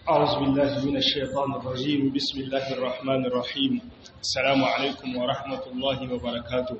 أعوذ بالله من الشيطان الرجيم بسم الله الرحمن الرحيم السلام عليكم ورحمة الله وبركاته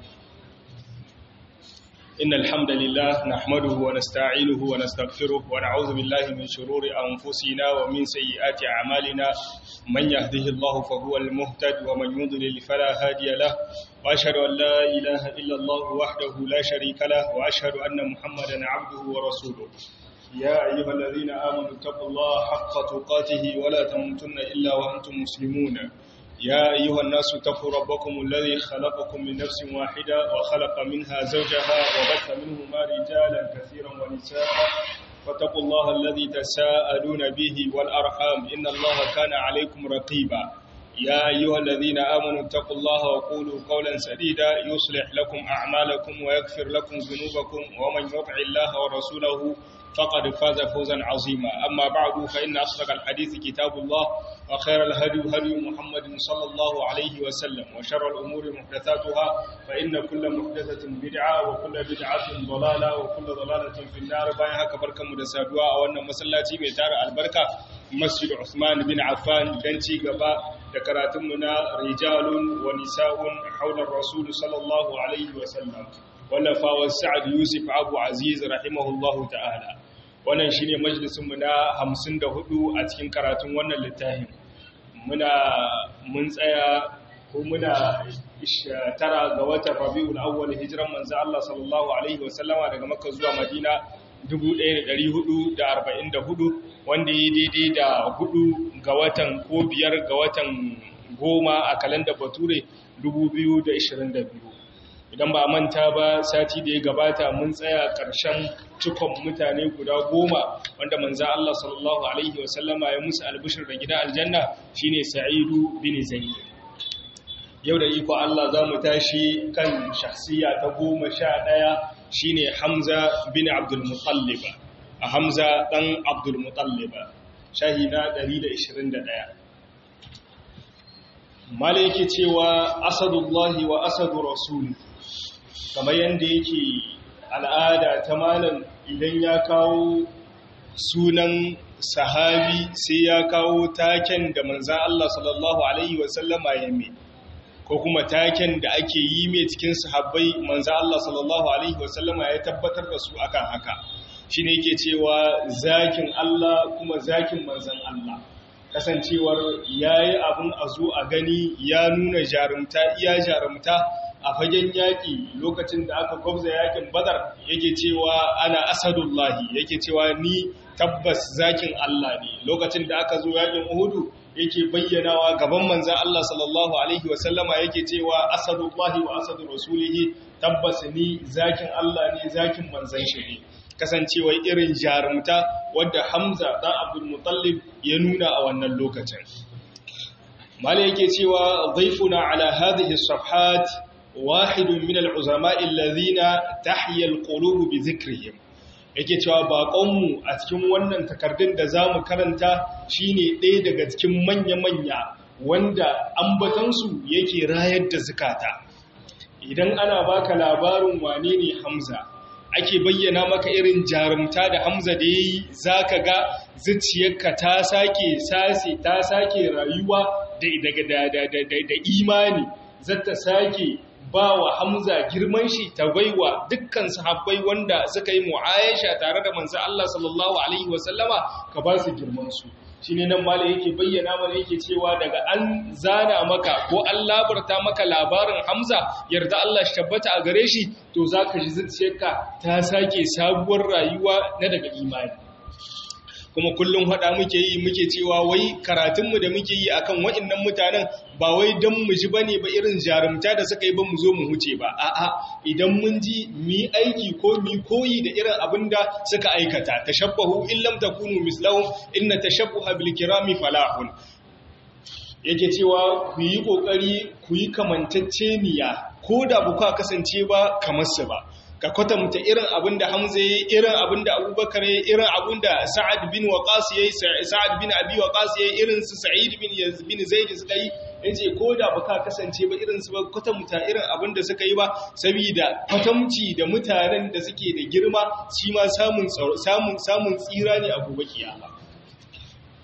إن الحمد لله نحمده ونستعينه ونستغفره ونعوذ بالله من شرور أنفسنا ومن سيئات أعمالنا من يهده الله فهو المهتد ومن يضلل فلا هادي له وأشهد أن لا إله إلا الله وحده لا شريك له وأشهد أن محمدا عبده ورسوله يا أيها الذين آمنوا اتقوا الله حق تقاته ولا تموتن إلا وأنتم مسلمون يا أيها الناس اتقوا ربكم الذي خلقكم من نفس واحدة وخلق منها زوجها وبث منهما رجالا كثيرا ونساء فاتقوا الله الذي تساءلون به والأرحام إن الله كان عليكم رقيبا يا أيها الذين آمنوا اتقوا الله وقولوا قولا سديدا يصلح لكم أعمالكم ويغفر لكم ذنوبكم ومن يطع الله ورسوله فقد فاز فوزا عظيما أما بعد فإن أصدق الحديث كتاب الله وخير الهدي هدي محمد صلى الله عليه وسلم وشر الأمور محدثاتها فإن كل محدثة بدعة وكل بدعة ضلالة وكل ضلالة في النار بايها كبركة مدسادوا أو أن مسلاتي ميتار البركة مسجد عثمان بن عفان دنتي قبا ذكراتمنا رجال ونساء حول الرسول صلى الله عليه وسلم wallafawar sa'ad yusuf abu aziz rahimahullahu ta'ala wannan shine majalisunmu na 54 a cikin karatun wannan littafin muna mun tsaya ko muna tara ga watan rabiul awwal hijran manzo Allah sallallahu alaihi wasallama daga makka zuwa madina 1444 wanda yi daidai da hudu ga watan ko biyar ga watan goma a kalanda bature 2022 idan ba manta ba sati da ya gabata mun tsaya ƙarshen cikon mutane guda goma wanda manza Allah sallallahu Alaihi wasallama ya musu albishir da gida aljanna shine sa'idu bin zaid yau da iko Allah za mu tashi kan shahsiya ta goma sha ɗaya shine hamza bin abdulmutallib a hamza ɗan abdulmutallib shahida 121 mala yake cewa asadullahi wa asadu rasuli kamar yadda yake al'ada ta malam idan ya kawo sunan sahabi sai ya kawo taken da manzan Allah sallallahu Alaihi wasallama ya mai ko kuma taken da ake yi mai cikin sahabbai manzan Allah sallallahu Alaihi wasallama ya tabbatar da su akan haka shi ne ke cewa zakin Allah kuma zakin manzan Allah kasancewar ya yi abin a zo a gani ya nuna jarumta iya jarumta a fagen yaƙi lokacin da aka kwabza yaƙin badar yake cewa ana asadullahi yake cewa ni tabbas zakin Allah ne lokacin da aka zo yaƙin uhudu yake bayyanawa gaban manzan Allah sallallahu alaihi wasallama yake cewa asadullahi wa asadu rasulihi tabbas ni zakin Allah ne zakin manzan shi ne kasancewa irin jarumta wadda Hamza dan Abdul Muttalib ya nuna a wannan lokacin mala yake cewa dhaifuna ala hadhihi safhat واحد من العظماء الذين تحيا القلوب بذكرهم yake cewa baƙonmu a cikin wannan takardun da za mu karanta shine ɗaya daga cikin manya-manya wanda ambatansu yake rayar da zukata idan ana baka labarin wane ne hamza ake bayyana maka irin jarumta da hamza da ya yi za ka ga zuciyarka ta sake sase ta sake rayuwa da imani zata sake ba wa Hamza girman shi ta baiwa dukkan sahabbai wanda suka yi mu'ayasha tare da manzo Allah sallallahu alaihi wasallama ka ba su girman su shine nan malai yake bayyana mana yake cewa daga an zana maka ko an labarta maka labarin Hamza yarda Allah shi tabbata a gare shi to zaka ji zuciyarka ta sake sabuwar rayuwa na daga imani kuma kullum haɗa muke yi muke cewa wai karatunmu da muke yi akan waɗannan mutanen ba wai don mu ji bane ba irin jarumta da suka yi ba mu zo mu huce ba a'a idan mun ji mi aiki ko mi koyi da irin abin da suka aikata tashabbahu in lam takunu mislahum inna tashabbuha bil kirami falahun yake cewa ku yi kokari ku yi kamantacceniya ko da ba ku kasance ba kamar su ba ka kwatanta irin abin da Hamza ya irin abin da Abubakar ya irin abin da Sa'ad bin Waqas ya Sa'ad bin Abi Waqas ya irin su Sa'id bin bin Zaid suka yi yace ko da baka kasance ba irin su ba kwatanta irin abin da suka yi ba saboda kwatamci da mutanen da suke da girma shi ma samun samun samun tsira ne a gobe kiyama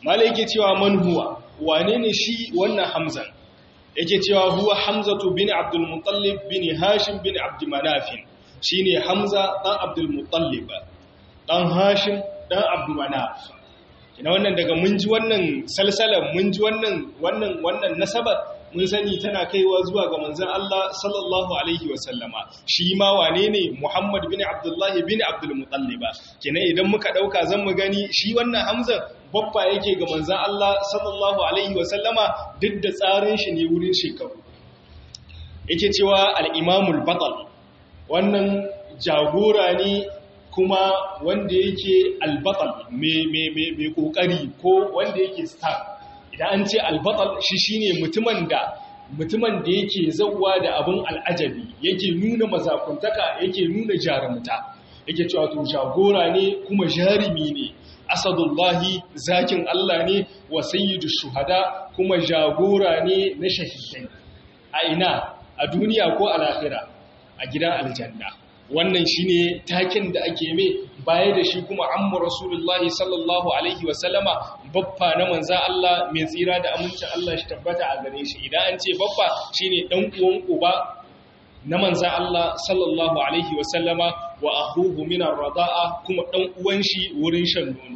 malai yake cewa man huwa wane ne shi wannan hamzan yake cewa huwa hamzatu bin abdul muttalib bin hashim bin abd manaf shine hamza dan abdul muttalib dan hashim dan abd manaf kina wannan daga mun ji wannan salsalan mun ji wannan wannan wannan nasabar mun sani tana kaiwa zuwa ga manzon Allah sallallahu alaihi wasallama shi ma wane ne Muhammad bin Abdullah bin Abdul Muttalib kina idan muka dauka zan mu gani shi wannan Hamza babba yake ga manzon Allah sallallahu alaihi wasallama duk da tsarin shi ne wurin shekaru yake cewa al-Imamul Batal wannan jagora ne kuma wanda yake albatal mai kokari ko wanda yake star idan an ce albatal shi shine mutumin da mutumin da yake zauwa da abin al'ajabi yake nuna mazakuntaka yake nuna jarumta yake cewa to jagora ne kuma jarumi ne asadullahi zakin Allah ne wa sayyidu shuhada kuma jagora ne na shahidai a ina a duniya ko a lahira a gidan aljanna wannan shine takin da ake mai baya da shi kuma amma rasulullahi sallallahu alaihi wasallama baffa na manza Allah mai tsira da amincin Allah shi tabbata a gare shi idan an ce baffa shine dan uwan uba na manza Allah sallallahu alaihi wasallama wa akhuhu min ar-rada'a kuma dan uwan shi wurin shan nono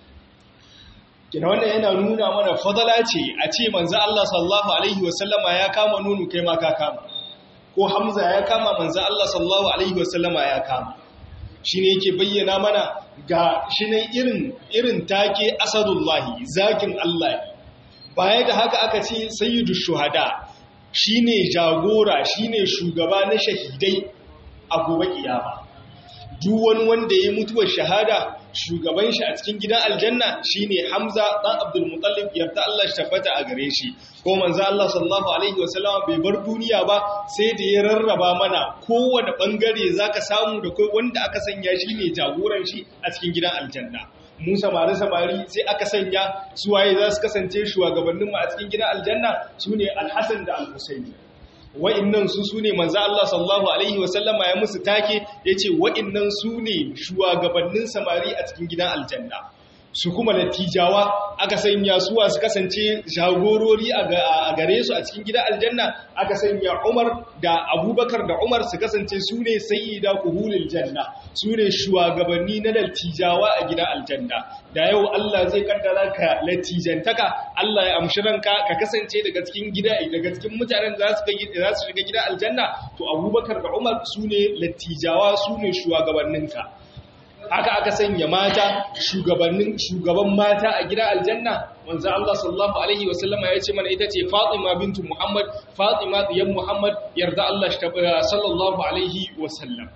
kina wannan yana nuna mana fadala ce a ce manza Allah sallallahu alaihi wasallama ya kama nono kai ma ka kama ko Hamza ya kama manzo Allah sallallahu alaihi wasallama ya kama shine yake bayyana mana ga shine irin irin take asadullahi zakin Allah baya da haka aka ce sayyidu shuhada shine jagora shine shugaba na shahidai a gobe kiyama duk wani wanda ya mutuwar shahada shugaban shi a cikin gidan aljanna shine Hamza dan Abdul Muttalib yarda Allah shi tabbata a gare shi ko manzo Allah sallallahu alaihi wasallam bai bar duniya ba sai da ya rarraba mana kowane bangare zaka samu da kai wanda aka sanya shi ne jagoran shi a cikin gidan aljanna mu samari samari sai aka sanya su waye za su kasance shugabannin mu a cikin gidan aljanna sune Al-Hasan da Al-Husaini wa'innan su su ne manzo Allah sallallahu alaihi wasallama ya musu take yace wa'innan su ne shugabannin samari a cikin gidan aljanna su kuma latijawa aka sanya suwa su kasance jagorori a gare su a cikin gidan aljanna aka sanya Umar da Abubakar da Umar su kasance su ne sayyida kuhulil janna su ne shugabanni na latijawa a gidan aljanna da yau Allah zai kaddara ka latijantaka Allah ya amshi ranka ka kasance daga cikin gida daga cikin mutanen da za su za su shiga gidan aljanna to Abubakar da Umar su ne latijawa su ne shugabanninka haka aka sanya mata shugabannin shugaban mata a gidan aljanna wanzu Allah sallallahu alaihi wasallama ya ce mana ita ce Fatima bintu Muhammad Fatima diyan Muhammad yarda Allah shi sallallahu alaihi wasallam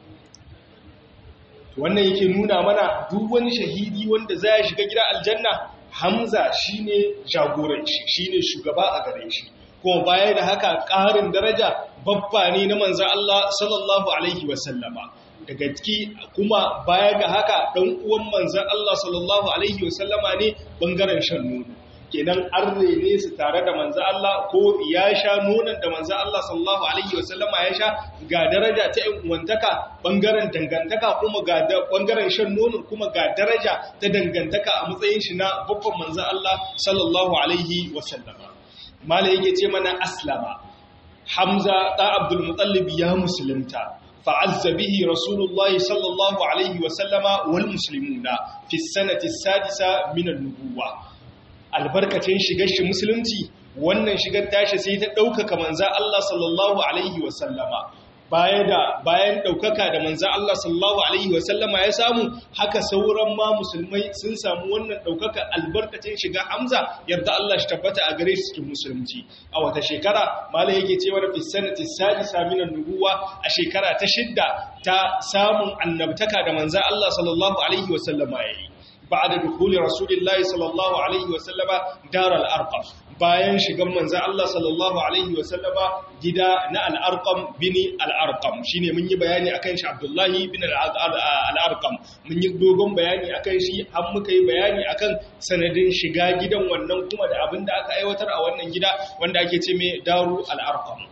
wannan yake nuna mana duk wani shahidi wanda za ya shiga gidan aljanna Hamza shine jagoran shi shine shugaba a gare shi kuma baya da haka ƙarin daraja babba ne na manzo Allah sallallahu alaihi wasallama daga ciki kuma baya ga haka ɗan uwan manzan Allah sallallahu Alaihi wasallama ne ɓangaren shan nono kenan an rene su tare da manzan Allah ko ya sha nonon da manzan Allah sallallahu Alaihi wasallama ya sha ga daraja ta ‘yan uwantaka ɓangaren dangantaka kuma ga ɓangaren shan nono kuma ga daraja ta dangantaka a matsayin shi na babban manzan Allah sallallahu Alaihi wasallama mala yake ce mana aslama hamza ɗa abdul mutallib ya musulunta فعز به رسول الله صلى الله عليه وسلم والمسلمون في السنة السادسة من النبوة albarkacin shigar shi musulunci wannan shigar tashi sai ta ɗaukaka manza Allah sallallahu alaihi wasallama baya da bayan ɗaukaka da manza Allah sallallahu alaihi wasallama ya samu haka sauran ma musulmai sun samu wannan ɗaukaka albarkacin shiga Hamza yarda Allah shi tabbata a gare su cikin musulunci a wata shekara malai yake cewa fi sanati sadisa min nubuwa a shekara ta shidda ta samun annabtaka da manza Allah sallallahu alaihi wasallama yayi بعد دخول رسول الله صلى الله عليه وسلم دار الأرقم bayan shigan manzo Allah sallallahu alaihi wasallama gida na al-Arqam bin al-Arqam shine mun yi bayani akan shi Abdullahi bin al-Arqam mun yi dogon bayani akan shi har muka yi bayani akan sanadin shiga gidan wannan kuma da abin da aka aiwatar a wannan gida wanda ake ce mai Daru al-Arqam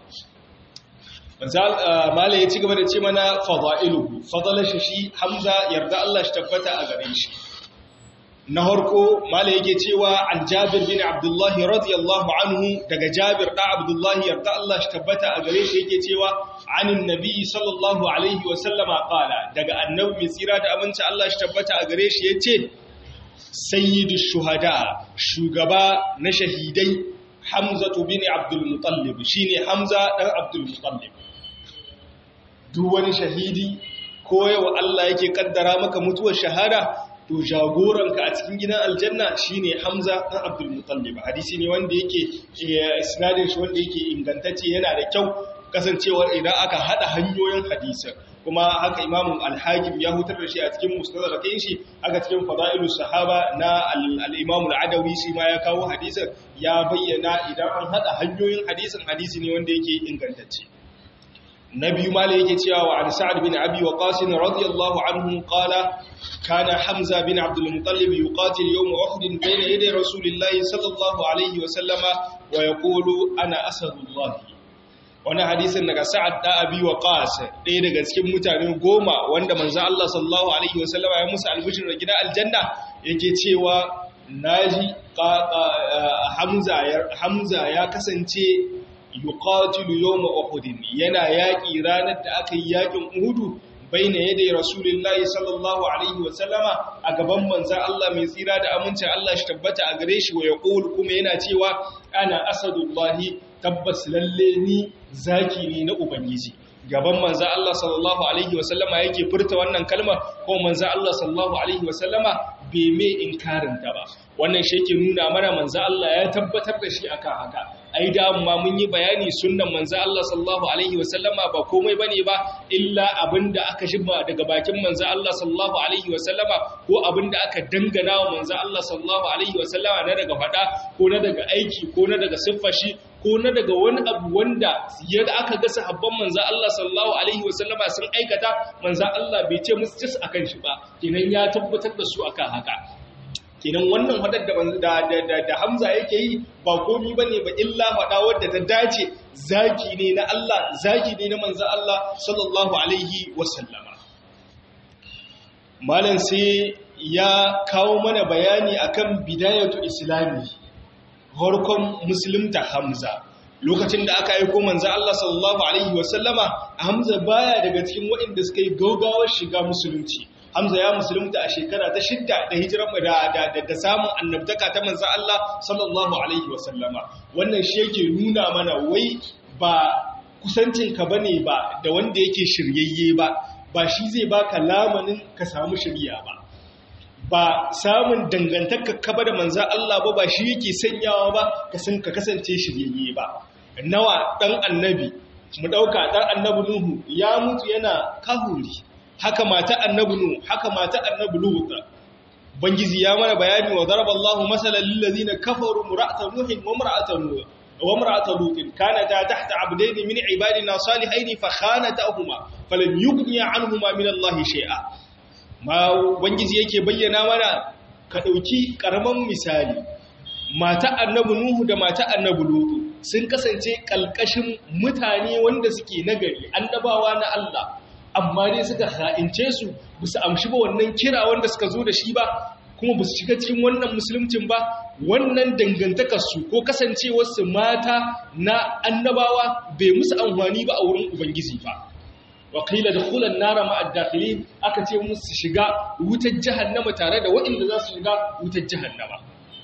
Mala ya ci gaba da ce mana fadailuhu fadalar shi Hamza yarda Allah shi tabbata a gare shi na harko mala yake cewa an jabir bin abdullahi radiyallahu anhu daga jabir da abdullahi yarda Allah shi tabbata a gare shi yake cewa anin nabi sallallahu alaihi wa sallama qala daga annabi mai tsira da aminci Allah shi tabbata a gare shi yace sayyidu shuhada shugaba na shahidai hamzatu bin abdul muttalib shine hamza dan abdul muttalib duk wani shahidi ko yawa Allah yake kaddara maka mutuwar shahada to jagoranka a cikin gidan aljanna shine Hamza dan Abdul Muttalib hadisi ne wanda yake isnadin shi wanda yake ingantacce yana da kyau kasancewar idan aka hada hanyoyin hadisin kuma haka Imam Al-Hakim ya hutar da shi a cikin Musnad shi haka cikin Fadailus Sahaba na Al-Imam Al-Adawi shi ma ya kawo hadisin ya bayyana idan an hada hanyoyin hadisin hadisi ne wanda yake ingantacce na biyu ma yake cewa wa an sa'ad bin abi waqas radiyallahu anhu qala kana hamza bin abd al-muttalib yuqatil yawm uhud bayna yaday rasulillahi sallallahu alayhi wa sallama wa yaqulu ana asadullah wannan hadisin daga sa'ad da abi waqas ɗaya daga cikin mutane goma wanda manzo Allah sallallahu alaihi wa sallama ya musu albishir da gidan aljanna yake cewa naji hamza hamza ya kasance yuqatilu yawma uhud yana yaki ranar da aka yi yakin uhud baina yadai rasulullahi sallallahu alaihi wa sallama a gaban manzon Allah mai tsira da aminci Allah shi tabbata a gare shi wa yaqul kuma yana cewa ana asadullahi tabbas lalle ni zaki ne na ubangiji gaban manzo Allah sallallahu alaihi wasallama yake furta wannan kalma ko manzo Allah sallallahu alaihi wasallama bai mai inkarin ta ba wannan shi yake nuna mana manzo Allah ya tabbatar da shi akan haka ai da amma mun yi bayani sunnan manzo Allah sallallahu alaihi wasallama ba komai bane ba illa abinda aka shibba daga bakin manzo Allah sallallahu alaihi wasallama ko abinda aka dangana wa manzo Allah sallallahu alaihi wasallama na daga fada ko na daga aiki ko na daga siffar shi ko na daga wani abu wanda yadda aka ga sahabban manzo Allah sallallahu alaihi wasallama sun aikata manzo Allah bai ce musu cis akan shi ba kenan ya tabbatar da su akan haka kenan wannan hadar da da da Hamza yake yi ba komi bane ba illa fada wadda ta dace zaki ne na Allah zaki ne na manzo Allah sallallahu alaihi wasallama malam sai ya kawo mana bayani akan bidayatu islami farkon musulunta Hamza lokacin da aka aiko manzo Allah sallallahu alaihi wasallama Hamza baya daga cikin waɗanda suka yi gaugawar shiga musulunci Hamza ya musulunta a shekara ta shidda da hijiran da da da samun annabtaka ta manzo Allah sallallahu alaihi wasallama wannan shi yake nuna mana wai ba kusancin ka bane ba da wanda yake shiryayye ba ba shi zai baka lamanin ka samu shiriya ba ba samun dangantaka kaba da manzan Allah ba ba shi yake sanyawa ba ka kasance shiryayye ba nawa dan annabi mu dauka dan annabi nuhu ya mutu yana kahuri haka mata annabi nuhu haka mata annabi lut bangizi ya mana bayani wa daraballahu masalan lil ladina kafaru mura'ata nuhin wa mar'ata nuh wa mar'ata lut kanata tahta abdayn min ibadina salihayn fa khanatahuma falam yughniya anhuma min allahi shay'a ma wangiji yake bayyana mana ka ɗauki ƙaramin misali mata annabi nuhu da mata annabi lutu sun kasance ƙalƙashin mutane wanda suke nagari annabawa na Allah amma dai suka ha'ince su bisa amshi ba wannan kira wanda suka zo da shi ba kuma ba su shiga cikin wannan musulmcin ba wannan dangantakarsu ko kasancewarsu mata na annabawa bai musu amfani ba a wurin ubangiji ba waƙila da kulan nara ma'addakili aka ce musu shiga wutar jihannama tare da waɗanda za su shiga wutar jihannama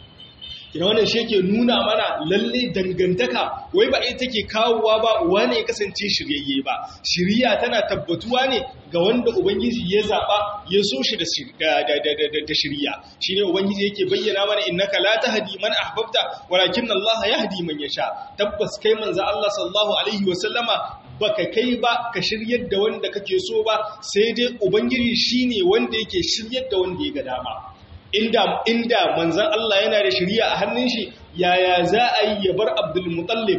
ina wannan shi ke nuna mana lalle dangantaka wai ba ita take kawowa ba wane ya kasance shiryayye ba shirya tana tabbatuwa ne ga wanda ubangiji ya zaɓa ya so shi da shirya shi ne ubangiji yake bayyana mana innaka la tahdi man ahbabta walakin Allah yahdi man yasha tabbas kai manzo Allah sallallahu alaihi wa sallama baka kai ba ka shiryar da wanda kake so ba sai dai ubangiji shine wanda yake shiryar da wanda ya ga dama inda inda manzon Allah yana da shiriya a hannun shi yaya za a yi ya bar Abdul Muttalib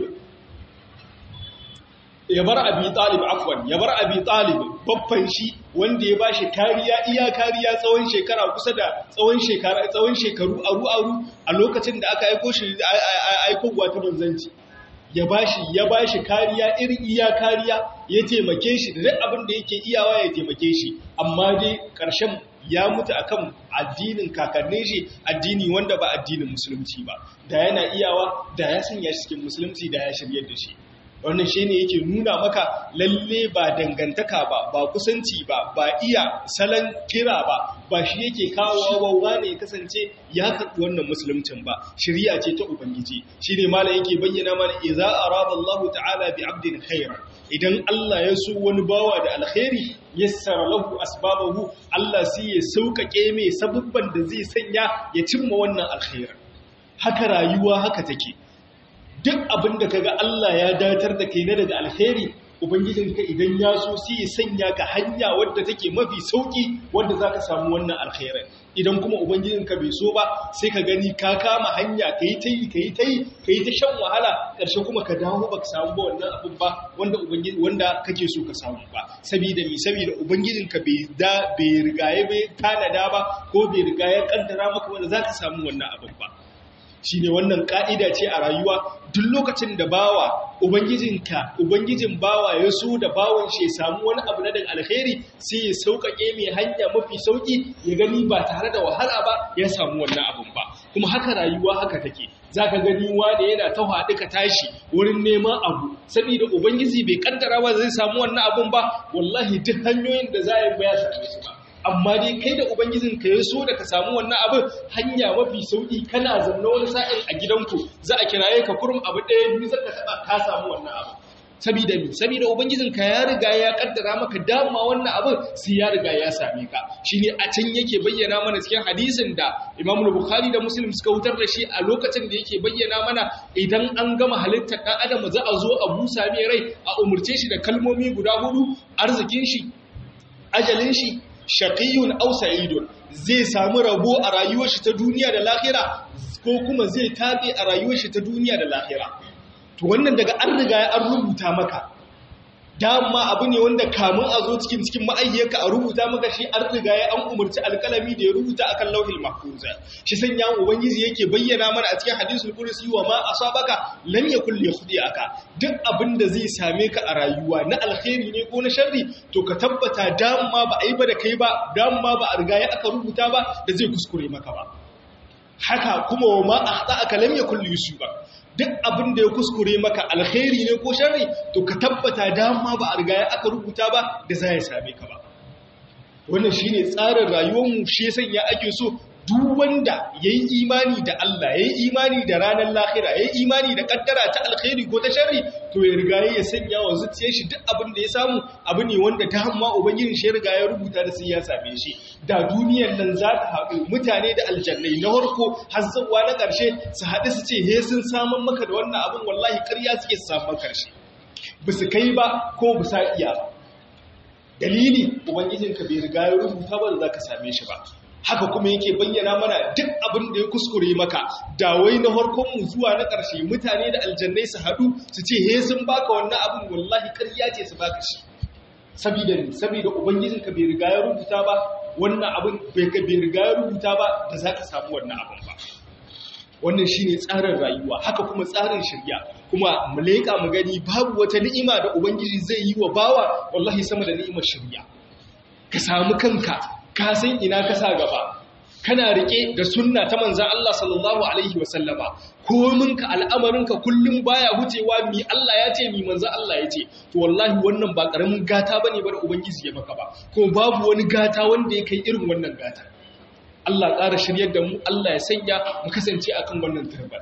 ya bar Abi Talib afwan ya bar Abi Talib babban shi wanda ya bashi kariya iya kariya tsawon shekara kusa da tsawon shekara tsawon shekaru aru aru a lokacin da aka aiko shi aiko gwata manzanci ya bashi ya bashi kariya irin iya kariya ya taimake shi da duk abin da yake iyawa ya taimake shi amma dai ƙarshen ya mutu akan addinin kakannin shi addini wanda ba addinin musulunci ba da yana iyawa da ya sanya shi cikin musulunci da ya shiryar da shi wannan shi ne yake nuna maka lalle ba dangantaka ba ba kusanci ba ba iya salon kira ba ba shi yake kawo wawa ne ya kasance ya karɓi wannan musuluncin ba shirya ce ta ubangiji shi ne mala yake bayyana mana idza arada Allah ta'ala bi abdin khairan idan Allah ya so wani bawa da alkhairi yassara lahu asbabahu Allah sai ya sauƙaƙe mai sabubban da zai sanya ya cimma wannan alkhairin haka rayuwa haka take duk abin da kaga Allah ya datar da kai na daga alheri ubangijinka idan ya so sai ya sanya ka hanya wadda take mafi sauki wadda zaka samu wannan alkhairin idan kuma ubangijinka bai so ba sai ka gani ka kama hanya kai ta yi kai ta yi kai ta shan wahala karshe kuma ka dawo baka samu ba wannan abin ba wanda ubangiji wanda kake so ka samu ba saboda mi saboda ubangijinka bai da bai rigaye bai tanada ba ko bai rigaye kaddara maka wanda zaka samu wannan abin ba shi ne wannan ƙa'ida ce a rayuwa duk lokacin da bawa ubangijinka ubangijin bawa ya so da bawan shi ya samu wani abu na daga alheri sai ya sauƙaƙe mai hanya mafi sauƙi ya gani ba tare da wahala ba ya samu wannan abun ba kuma haka rayuwa haka take za ka gani wanda yana ta haɗu ka tashi wurin neman abu saboda ubangiji bai kaddara ba zai samu wannan abun ba wallahi duk hanyoyin da za a yi ba ya same su ba amma dai kai da ubangijin ka ya so da ka samu wannan abin hanya mafi sauki kana zanna wani sa'in a gidanku za a kiraye ka kurum abu ɗaya biyu zaka taɓa ka samu wannan abu sabida mi sabida ubangijin ka ya riga ya kaddara maka dama wannan abin sai ya riga ya same ka shine a can yake bayyana mana cikin hadisin da Imam Bukhari da Muslim suka wutar da shi a lokacin da yake bayyana mana idan an gama halittar dan adam za a zo a busa mai rai a umurce shi da kalmomi guda hudu arzikin shi ajalin shi shaqiyun aw sa'idun zai samu rabo a rayuwar shi ta duniya da lahira ko kuma zai tabe a rayuwar shi ta duniya da lahira to wannan daga an riga an rubuta maka dama abu ne wanda kamun a zo cikin cikin ma'ayyarka a rubuta maka shi an riga ya an umarci alkalami da ya rubuta akan lauhil mahfuza shi sanya ubangiji yake bayyana mana a cikin hadisul qudsi wa ma asabaka lam yakul aka. duk abin da zai same ka a rayuwa na alkhairi ne ko na sharri to ka tabbata dama ba a yi ba da kai ba dama ba a riga ya aka rubuta ba da zai kuskure maka ba haka kuma wa ma akhta'aka lam yakul yusuba duk abin da ya kuskure maka alkhairi ne ko sharri to ka tabbata dama ba a riga ya aka rubuta ba da za ya same ka ba wannan shine tsarin rayuwarmu shi ya sanya ake so duk wanda yayi imani da Allah yayi imani da ranar lahira yayi imani da kaddara ta alkhairi ko ta sharri to ya riga ya sanya wa zuciyar shi duk abin da ya samu abu ne wanda ta hamma ubangijin shi ya riga ya rubuta da sai ya same shi da duniyar nan za ta haɗu mutane da aljannai na harko har zuwa na ƙarshe su haɗu su ce he sun samun maka da wannan abin wallahi ƙarya suke su samun ƙarshe ba su kai ba ko ba sa iya ba dalili ubangijinka bai riga ya rubuta ba da za ka same shi ba haka kuma yake bayyana mana duk abin da ya kuskure maka da wai na harkon mu zuwa na ƙarshe mutane da aljannai su haɗu su ce he sun baka wannan abin wallahi ƙarya ce su baka shi sabida ne sabida ubangijinka bai riga ya rubuta ba wannan abin bai riga ya rubuta ba da za ka samu wannan abin ba wannan shi ne tsarin rayuwa haka kuma tsarin shirya kuma mu leƙa mu gani babu wata ni'ima da ubangiji zai yi wa bawa wallahi sama da ni'imar shirya ka samu kanka ka san ina ka sa gaba kana rike da sunna ta manzan Allah sallallahu alaihi wasallama komin ka al'amarinka kullum baya wucewa mi Allah ya ce mi manzan Allah ya ce to wallahi wannan ba karamin gata bane ba da ubangiji ya maka ba kuma babu wani gata wanda ya kai irin wannan gata Allah ƙara shiryar da mu Allah ya sanya mu kasance akan wannan turbar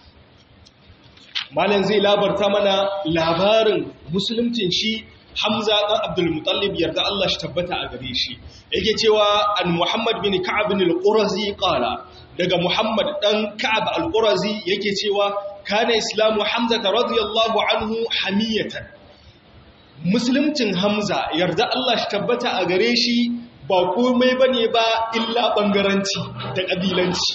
malam zai labarta mana labarin musuluncin shi Hamza ɗan Abdul Muttalib yarda Allah shi tabbata a gare shi yake cewa an Muhammad bin Ka'ab bin al-Qurazi qala daga Muhammad ɗan Ka'ab al-Qurazi yake cewa kana islamu Hamza radiyallahu anhu hamiyatan Muslimcin Hamza yarda Allah shi tabbata a gare shi ba komai bane ba illa bangaranci da kabilanci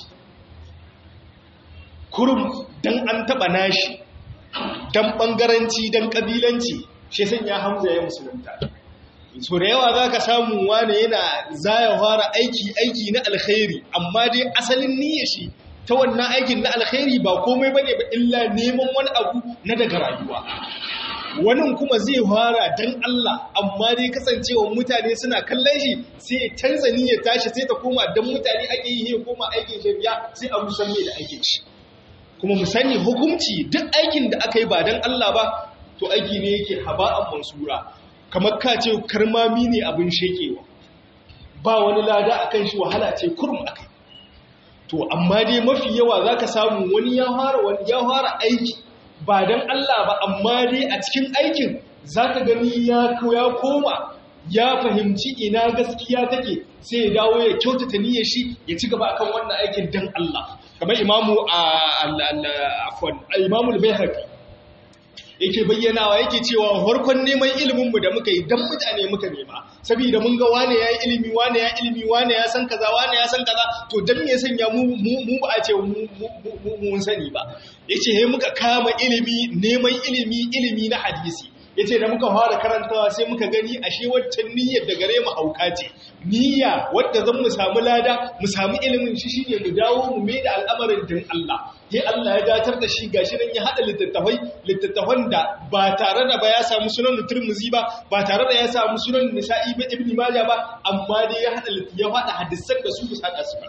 kurum dan an taba nashi dan bangaranci dan kabilanci shi san ya hamza ya musulunta so da yawa za ka samu wani yana zaya fara aiki aiki na alkhairi amma dai asalin niyyar shi ta wannan aikin na alkhairi ba komai bane ba illa neman wani abu na daga rayuwa wani kuma zai fara dan Allah amma dai kasancewa mutane suna kallon shi sai ya canza ya tashi sai ta koma dan mutane ake yi ya koma aikin shari'a sai a musan mai da aikin shi kuma mu sani hukunci duk aikin da aka yi ba dan Allah ba to aiki ne yake haba'an mansura kamar ka ce karmami ne abin shekewa ba wani lada akan shi wahala ce kurum akai to amma dai mafi yawa zaka samu wani ya fara wani ya fara aiki ba dan Allah ba amma dai a cikin aikin zaka gani ya ya koma ya fahimci ina gaskiya take sai ya dawo ya kyautata niyyar shi ya ci gaba akan wannan aikin dan Allah kamar imamu afwan imamu al-bayhaqi yake bayyanawa yake cewa harkon neman iliminmu da muka yi don mutane muka nema saboda mun ga wane ya yi ilimi wane ya ilimi wane ya san kaza wane ya san kaza to don me sanya mu ba a ce mun sani ba ya ce he muka kama ilimi neman ilimi ilimi na hadisi ya ce da muka fara karantawa sai muka gani ashe waccan niyyar da gare mu hauka ce niyya wadda zan mu samu lada mu samu ilimin shi shine mu dawo mu mai da al'amarin din Allah sai Allah ya datar da shi gashi nan ya hada littattafai littattafan da ba tare da ba ya samu sunan Tirmidhi ba ba tare da ya samu sunan Nisa'i ba Ibn Majah ba amma dai ya hada ya hada hadisan da su bisa da su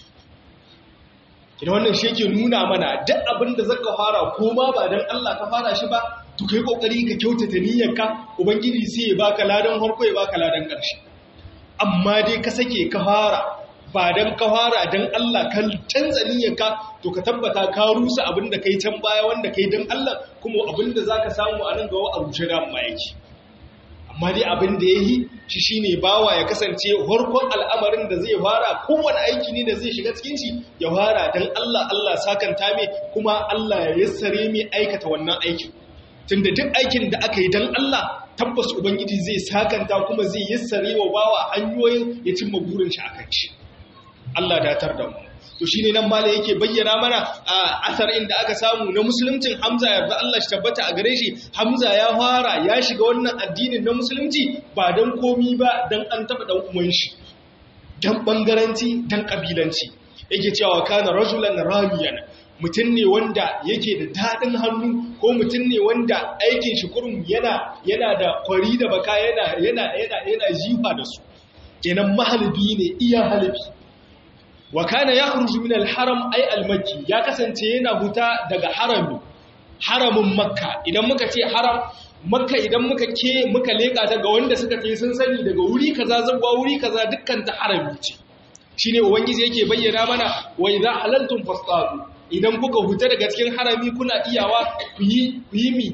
Ina wannan shi yake nuna mana duk abin da zaka fara ko ma ba dan Allah ka fara shi ba to kai kokari ka kyautata niyyarka ubangiji sai ya baka ladan harko ya baka ladan ƙarshe amma dai ka sake ka fara ba dan ka fara dan Allah ka canza niyyarka to ka tabbata ka rusa abin da kai can baya wanda kai dan Allah kuma abin da zaka samu a nan gaba a rushe da amma yake amma dai abin da yayi shi shine bawa ya kasance harkon al'amarin da zai fara kowane aiki ne da zai shiga cikin shi ya fara dan Allah Allah sakanta mai kuma Allah ya yassare mai aikata wannan aikin tunda duk aikin da aka yi don Allah tabbas Ubangiji zai sakanta kuma zai yassare wa bawa hanyoyin ya cimma burin shi akan shi Allah datar da mu to shine nan mala yake bayyana mana a asar inda aka samu na musuluncin Hamza yarda Allah shi tabbata a gare shi Hamza ya fara ya shiga wannan addinin na musulunci ba dan komi ba dan an taba dan uwan shi dan bangaranci dan kabilanci yake cewa kana rajulan ramiyan mutum ne wanda yake da daɗin hannu ko mutum ne wanda aikin shi kurum yana yana da kwari da baka yana yana yana yana jifa da su kenan mahalibi ne iya halibi wa kana yakhruju min al-haram ay al-makki ya kasance yana huta daga harami haramin makka idan muka ce haram makka idan muka ke muka leka ta ga wanda suka ce sun sani daga wuri kaza zuwa wuri kaza dukkan ta harami ce shine ubangiji yake bayyana mana wa idza halaltum fastadu idan kuka huta daga cikin harami kuna iyawa ku yi mi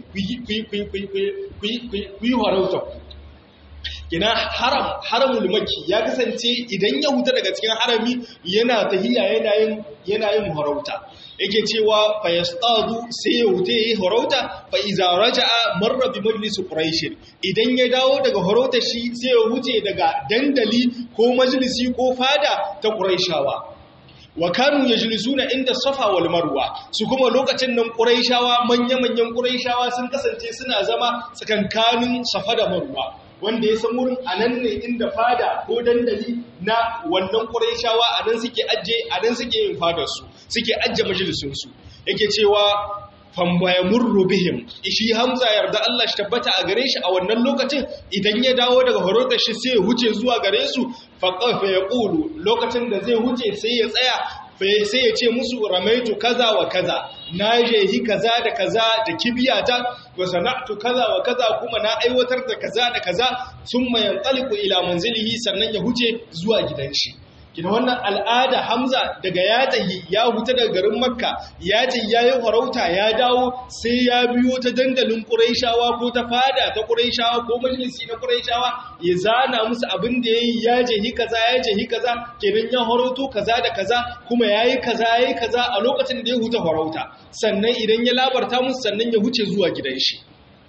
ku yi harauta ina haram haramul maki ya kasance idan ya huta daga cikin harami yana tahiya yana yin yana yin harauta yake cewa fa yastadu sai ya huta yi harauta fa iza raja'a marra bi majlis quraish idan ya dawo daga harauta shi sai ya huce daga dandali ko majlisi ko fada ta quraishawa wa kanu yajlisuna inda safa wal marwa su kuma lokacin nan quraishawa manya-manyan quraishawa sun kasance suna zama tsakankanin safa da marwa wanda ya san wurin anan ne inda fada ko dandali na wannan quraishawa anan suke ajje anan suke yin fadar su suke ajje majalisun su yake cewa fambaya murru bihim shi hamza yarda Allah shi tabbata a gare shi a wannan lokacin idan ya dawo daga horotar shi sai ya huce zuwa gare su faqafa yaqulu lokacin da zai huce sai ya tsaya sai ya ce musu ramaitu kaza wa kaza na jehi kaza da kaza da kibiyata wa sana'tu kaza wa kaza kuma na aiwatar da kaza da kaza summa yanqaliqu ila manzilihi sannan ya huce zuwa gidan shi kina wannan al'ada Hamza daga ya tahi ya huta daga garin Makka ya tahi yayi farauta ya dawo sai ya biyo ta dandalin Quraishawa ko ta fada ta Quraishawa ko majalisi na Quraishawa ya zana musu abin da yayi ya jehi kaza ya jehi kaza kenan ya farauto kaza da kaza kuma yayi kaza yayi kaza a lokacin da ya huta farauta sannan idan ya labarta musu sannan ya huce zuwa gidan shi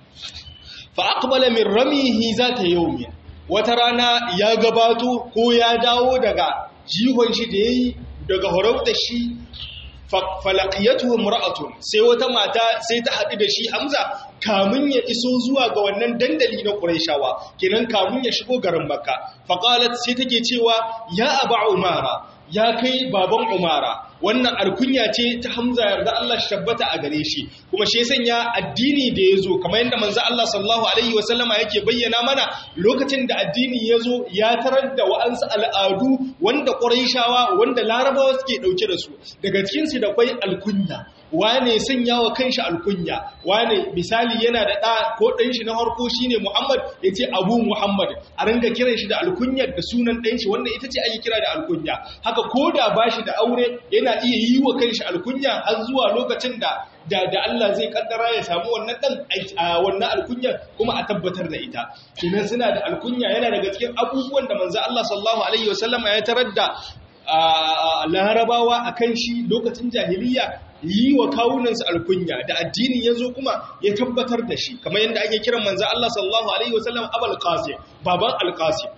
fa aqbala min ramihi zata yawmin wata rana ya gabato ko ya dawo daga jihon shi da ya yi daga horauta shi falakiyatu mura'atun sai wata mata sai ta haɗu da shi hamza kamun ya iso zuwa ga wannan dandali na ƙuraishawa kenan kamun ya shigo garin makka faƙalat sai take cewa ya aba umara ya kai baban umara wannan alkunya ce ta Hamza yarda Allah shi tabbata a gare shi kuma shi sanya addini da ya zo kamar yadda manzo Allah sallallahu alaihi wasallama yake bayyana mana lokacin da addini ya zo ya tarar da wa'ansu al'adu wanda Qurayshawa wanda Larabawa suke dauke da su daga cikin su da kwai alkunya wane sanya wa kanshi alkunya wane misali yana da ɗa ko ɗan shi na harko shine Muhammad ya ce Abu Muhammad a ringa kiran shi da alkunyar da sunan ɗan shi wanda ita ce ake kira da alkunya haka ko da ba shi da aure yana iya yi wa kanshi alkunya har zuwa lokacin da da da Allah zai kaddara ya samu wannan dan wannan alkunyar kuma a tabbatar da ita kenan suna da alkunya yana daga cikin abubuwan da manzo Allah sallallahu alaihi wasallama ya tarar da larabawa a kan shi lokacin jahiliya yi wa kawunansu alkunya da addinin ya zo kuma ya tabbatar da shi kamar yadda ake kiran manzo Allah sallallahu alaihi wasallam abul qasim baban al-qasim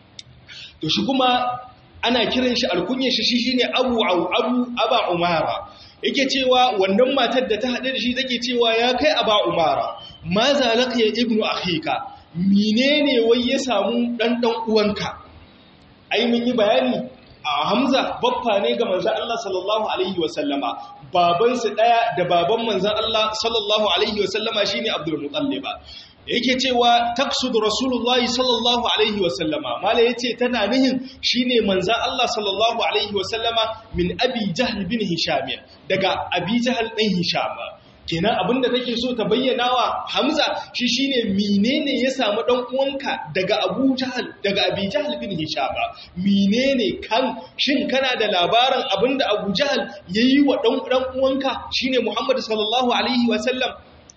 to shi kuma ana kiran shi alkunyar shi shine abu abu aba umara yake cewa wannan matar da ta haɗe da shi take cewa ya kai aba umara ma zalaka ya ibnu akhika menene wai ya samu dan dan uwanka ai mun yi bayani a Hamza baffa ne ga manzan Allah sallallahu Alaihi wasallama babansu ɗaya da baban manzan Allah sallallahu Alaihi wasallama shi ne Abdul Mutalliba yake cewa taksud Rasulullahi sallallahu Alaihi wasallama mala ya ce tana nihin shi ne manzan Allah sallallahu Alaihi wasallama min abi jahal bin Hisham daga abi jahal ɗan Hisham kenan abinda take so ta bayyana wa Hamza shi shine menene ya samu dan uwanka daga Abu Jahal daga Abi Jahal bin Hisham menene kan shin kana da labarin abinda Abu Jahal yayi wa dan dan uwanka shine Muhammad sallallahu alaihi wa sallam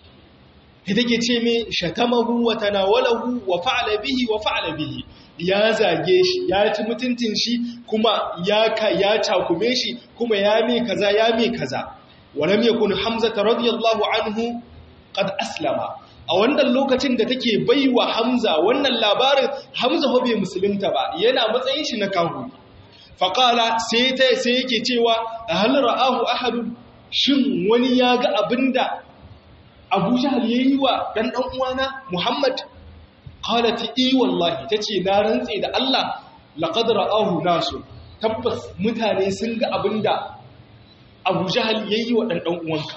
take ce me shatamahu wa tanawalahu wa fa'ala bihi wa fa'ala bihi ya zage shi ya ci mutuncin shi kuma ya ka ya cakume shi kuma ya me kaza ya me kaza ولم يكن حمزة رضي الله عنه قد أسلم a wannan lokacin da take baiwa Hamza wannan labarin Hamza ho bai musulunta ba yana matsayin shi na kahu faqala sai ta sai yake cewa hal ra'ahu ahad shin wani ya ga abinda Abu Jahl yayi wa dan dan uwana Muhammad qalat i wallahi tace na rantse da Allah laqad ra'ahu nasu tabbas mutane sun ga abinda abu jahal ya yi wa ɗanɗan uwanka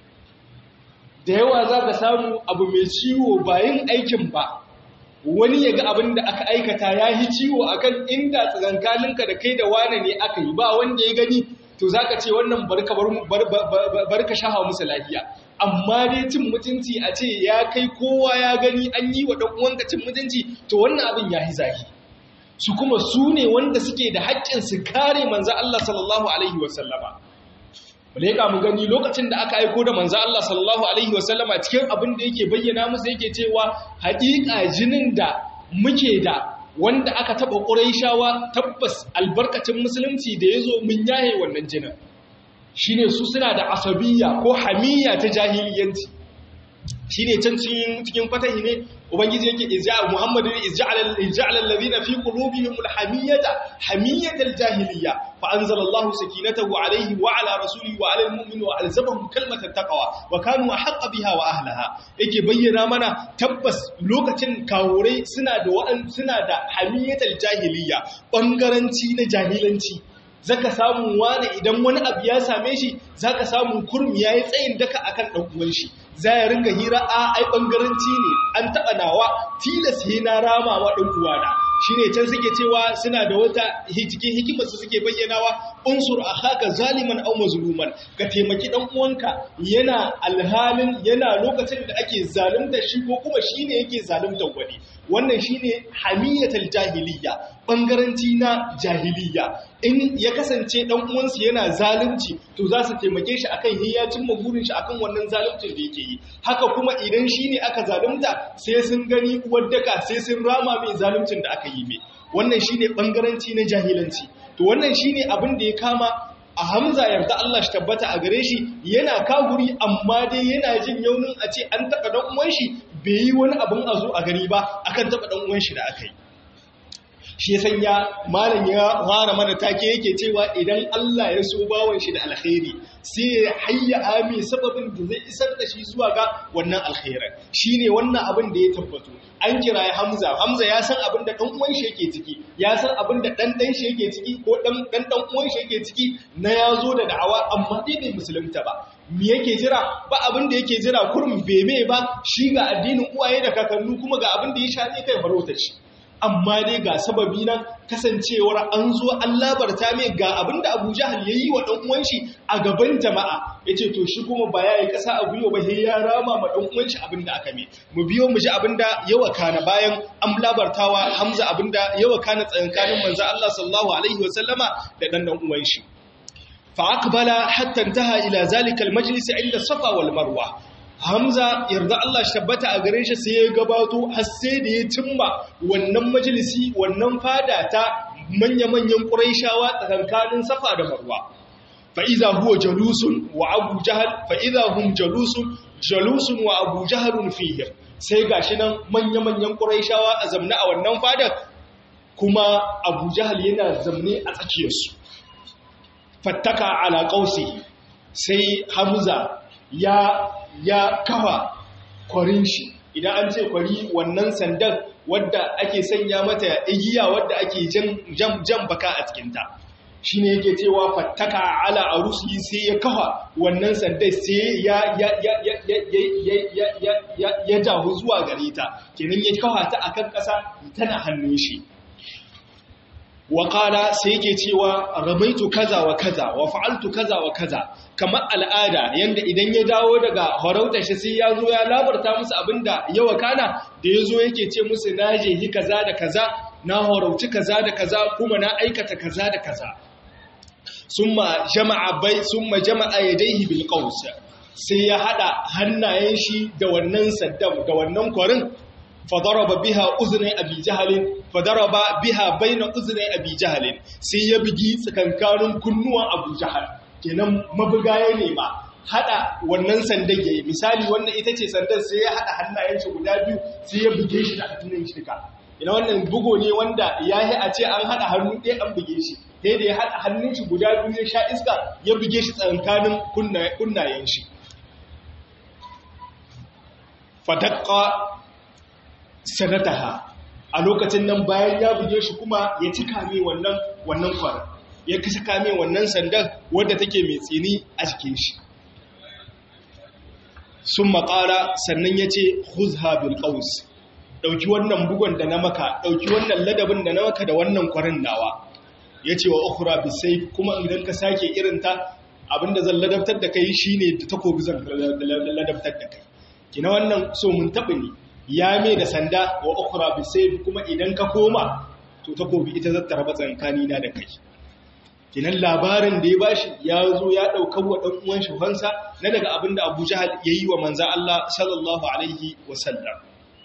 da yawa za ka samu abu mai ciwo bayan aikin ba wani ya ga abin da aka aikata ya yi ciwo akan inda tsakankaninka da kai da wane ne aka yi ba wanda ya gani to za ka ce wannan barka shaha musu lafiya amma dai cin mutunci a ce ya kai kowa ya gani an yi wa ɗan'uwanka cin mutunci to wannan abin ya yi zahi su kuma su ne wanda suke da haƙƙin su kare manzo Allah sallallahu alaihi wasallama Malaika mu gani lokacin da aka aiko da manzo Allah sallallahu alaihi wasallama cikin abin da yake bayyana musu yake cewa haƙiƙa jinin da muke da wanda aka taba Qurayshawa tabbas albarkacin musulunci da yazo mun yaye wannan jinin shine su suna da asabiyya ko hamiyya ta jahiliyanci shine can cikin cikin fatahi ne ubangiji yake izja muhammadu izja'ala izja'ala alladhina fi qulubihim alhamiyata hamiyatal jahiliyya fa anzala Allahu sakinatahu alayhi wa ala rasulihi wa ala almu'minina wa alzamahum kalmatat taqwa wa kanu ahqqa biha wa ahliha yake bayyana mana tabbas lokacin kawurai suna da wa'an suna da hamiyatal jahiliyya bangaranci na jahilanci zaka samu wani idan wani abu ya same shi zaka samu kurmi yayi tsayin daka akan dan uwan shi za ya ringa hira a ai bangaranci ne an taba nawa tilas he na rama wa dan uwana shine can suke cewa suna da wata cikin hikimar su suke bayyanawa unsur akhaka zaliman aw mazluman ka taimaki dan uwanka yana alhalin yana lokacin da ake zalunta shi ko kuma shine yake zalunta wani wannan shine hamiyatul jahiliya bangaranci na jahiliya in ya kasance dan uwansa yana zalunci to za su taimake shi akan hiyacin magurin shi akan wannan zaluncin da yake yi haka kuma idan shine aka zalunta sai sun gani uwar daka sai sun rama mai zaluncin da aka yi mai wannan shine bangaranci na jahilanci to wannan shine abin da ya kama a Hamza yarda Allah shi tabbata a gare shi yana kaguri amma dai yana jin yaunin a ce an taɓa ɗan uwan shi bai yi wani abin a zo a gani ba akan taɓa ɗan uwan shi da aka yi shi sanya malam ya fara mana take yake cewa idan Allah ya so bawon shi da alkhairi sai ya hayya ami sababin da zai isar da shi zuwa ga wannan alkhairan shine wannan abin da ya tabbato an kira ya Hamza Hamza ya san abin da dan uwan shi yake ciki ya san abin da dan dan shi yake ciki ko dan dan dan uwan shi yake ciki na yazo da da'awa amma dai bai musulunta ba me yake jira ba abin da yake jira kurum bebe ba shi ga addinin uwaye da kakannu kuma ga abin da ya sha ne kai farautar shi amma dai ga sababi nan kasancewar an zo an labarta mai ga abin da Abu Jahal yayi wa dan uwan shi a gaban jama'a yace to shi kuma ba yayi kasa a guyo ba sai ya rama ma dan uwan shi abin da aka mai mu biyo mu ji abin da yawa kana bayan an labartawa Hamza abin da yawa kana tsakankanin manzo Allah sallallahu alaihi wasallama da dan dan uwan shi فأقبل حتى انتهى إلى ذلك المجلس عند الصفا والمروة Hamza yarda Allah shi tabbata a gare shi sai ya gabato har sai da ya cimma wannan majalisi wannan fada ta manya-manyan Qurayshawa tsakankanin Safa da Marwa fa idza huwa jalusun wa Abu Jahal fa idza hum jalusun jalusun wa Abu Jahal fihim sai gashi nan manya-manyan Qurayshawa a zamna a wannan fadar kuma Abu Jahal yana zamne a tsakiyarsu fattaka ala ƙausi sai hamza ya ya kafa kwarin shi idan an ce kwari wannan sandan wadda ake sanya mata igiya wadda ake jan jan baka a cikinta shi ne yake cewa fattaka ala arusi sai ya kafa wannan sandan sai ya ya ya ya ya ya ya ya ya jahu zuwa gare ta kenan ya kafa ta akan ƙasa tana hannun shi waƙala sai yake cewa ramaitu kaza wa kaza wa fa'altu kaza wa kaza kamar al'ada yanda idan ya dawo daga horautar shi sai ya zo ya labarta musu abinda ya wakana da ya zo yake ce musu na je yi kaza da kaza na horauci kaza da kaza kuma na aikata kaza da kaza summa jama'a bai summa jama'a yadayhi bil qaws sai ya hada hannayen shi da wannan saddam da wannan kwarin fadaraba biha uznai abi jahalin fadaraba biha baina uznai abi jahalin sai ya bugi tsakankanin kunnuwan abu jahal kenan mabugaye ne ba hada wannan sandan yayi misali wannan ita ce sandan sai ya hada hannayen shi guda biyu sai ya buge shi da hannun shi duka ina wannan bugo ne wanda yayi a ce an hada hannu ɗaya an buge shi sai da ya hada hannun shi guda biyu ya sha iska ya buge shi tsakankanin kunnayen shi fadaqqa sanataha a lokacin nan bayan ya buge shi kuma ya cika mai wannan wannan kwara ya cika mai wannan sandan wadda take mai tsini a jikin shi sun makara sannan ya ce huzha bil qaus dauki wannan bugon da na maka dauki wannan ladabin da na maka da wannan kwarin nawa ya ce wa ukhra bisayf kuma idan ka sake irinta abinda zan ladabtar da kai shine da takobi zan ladabtar da kai kina wannan so mun taɓa ne ya mai da sanda wa ukura bisai kuma idan ka koma to takobi ita zata raba tsankani na da kai kinan labarin da ya bashi ya zo ya ɗaukar wa ɗan uwan shi fansa na daga abin da Abu Jahal ya yi wa manza Allah sallallahu alaihi wa sallam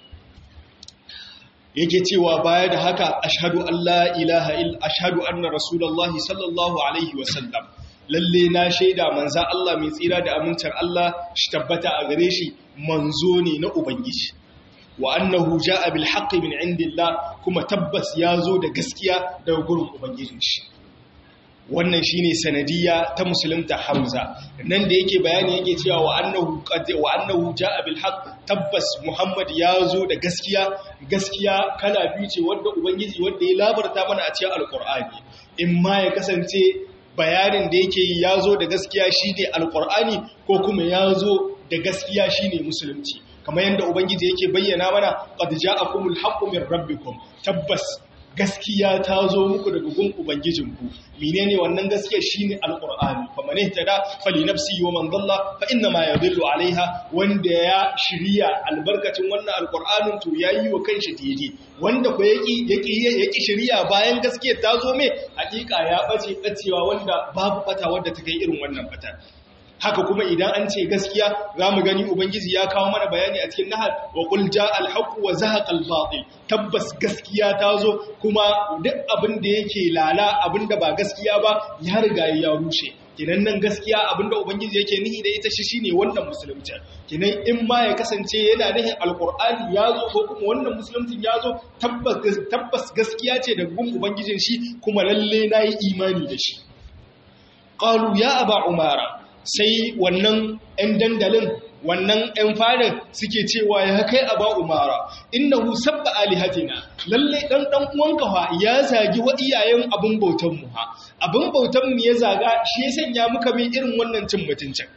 yake cewa baya da haka ashhadu an la ilaha illa ashhadu anna rasulullahi sallallahu alaihi wa sallam lalle na shaida manza Allah mai tsira da amincin Allah shi tabbata a gare shi manzo ne na ubangiji wa annahu jaa bil haqqi min indillah kuma tabbas yazo da gaskiya daga gurin ubangijin shi wannan shine sanadiyya ta musulunta Hamza nan da yake bayani yake cewa wa annahu qad wa annahu jaa bil haqq tabbas Muhammad yazo da gaskiya gaskiya kala biyu ce wanda ubangiji wanda ya labarta mana a cikin alqur'ani in ma ya kasance bayanin da yake yi yazo da gaskiya shine alqur'ani ko kuma yazo da gaskiya shine musulunci kamar yadda ubangiji yake bayyana mana qad ja'akumul haqqu min rabbikum tabbas gaskiya ta zo muku daga gun ubangijinku menene wannan gaskiya shine alqur'ani faman ihtada fali nafsi wa man dalla fa inna ma yadullu alaiha wanda ya shiriya albarkacin wannan alqur'anin to yayi wa kanshi daidai wanda ko yaki yaki yaki shiriya bayan gaskiya ta zo mai hakika ya bace bacewa wanda babu fata wanda ta kai irin wannan fata haka kuma idan an ce gaskiya za mu gani ubangiji ya kawo mana bayani a cikin nahar wa qul jaa al-haqq wa zahaqa al-batil tabbas gaskiya ta zo kuma duk abin da yake lala abin da ba gaskiya ba ya riga ya rushe kinan nan gaskiya abinda ubangiji yake nihi da ita shi shine wannan musulunci kinan in ma ya kasance yana nihin alqur'ani ya zo ko kuma wannan musuluncin ya zo tabbas tabbas gaskiya ce da gun ubangijin shi kuma lalle nayi imani da shi qalu ya aba umara sai wannan ɗan dandalin wannan ‘yan fadin suke cewa ya kai a ba umara innahu sabba alihatina lalle ɗan ɗan uwanka fa ya zagi wa iyayen abin bautanmu ha abin bautanmu ya zaga shi ya sanya muka mai irin wannan cin mutuncin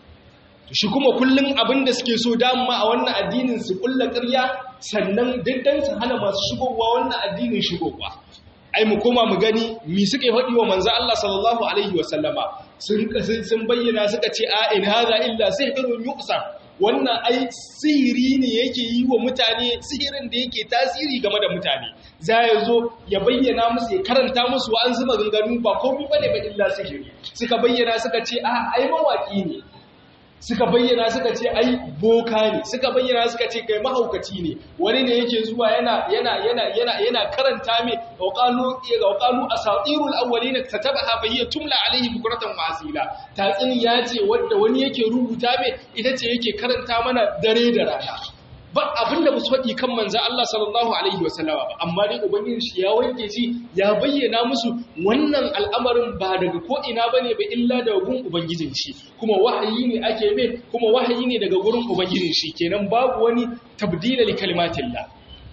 shi kuma kullum abin da suke so dama a wannan addinin su kulla ƙarya sannan diddan su hana masu shigowa wannan addinin shigowa ai mu koma mu gani mi suka yi faɗi wa manzo Allah sallallahu alaihi wasallama sun sun bayyana suka ce a in hadha illa sihrun yuqsa wannan ai sihiri ne yake yi wa mutane sihirin da yake tasiri game da mutane za ya zo ya bayyana musu ya karanta musu wa an zuma ganganu ba komai bane ba illa sihiri suka bayyana suka ce a ai mawaki ne suka bayyana suka ce ai boka ne suka bayyana suka ce kai mahaukaci ne wani ne yake zuwa yana yana yana yana yana karanta me waqalu waqalu asatirul awwalin katabaha fa hiya tumla alaihi bukratan wa asila tatsini ya ce wanda wani yake rubuta me ita ce yake karanta mana dare da rana ba abinda ba su faɗi kan manzan Allah sallallahu Alaihi wasallama ba amma dai ubangiji shi ya wanke shi ya bayyana musu wannan al'amarin ba daga ko'ina ba ne ba illa daga gun ubangijin shi kuma wahayi ne ake mai kuma wahayi ne daga gurin ubangijin shi kenan babu wani tabdila li kalimatillah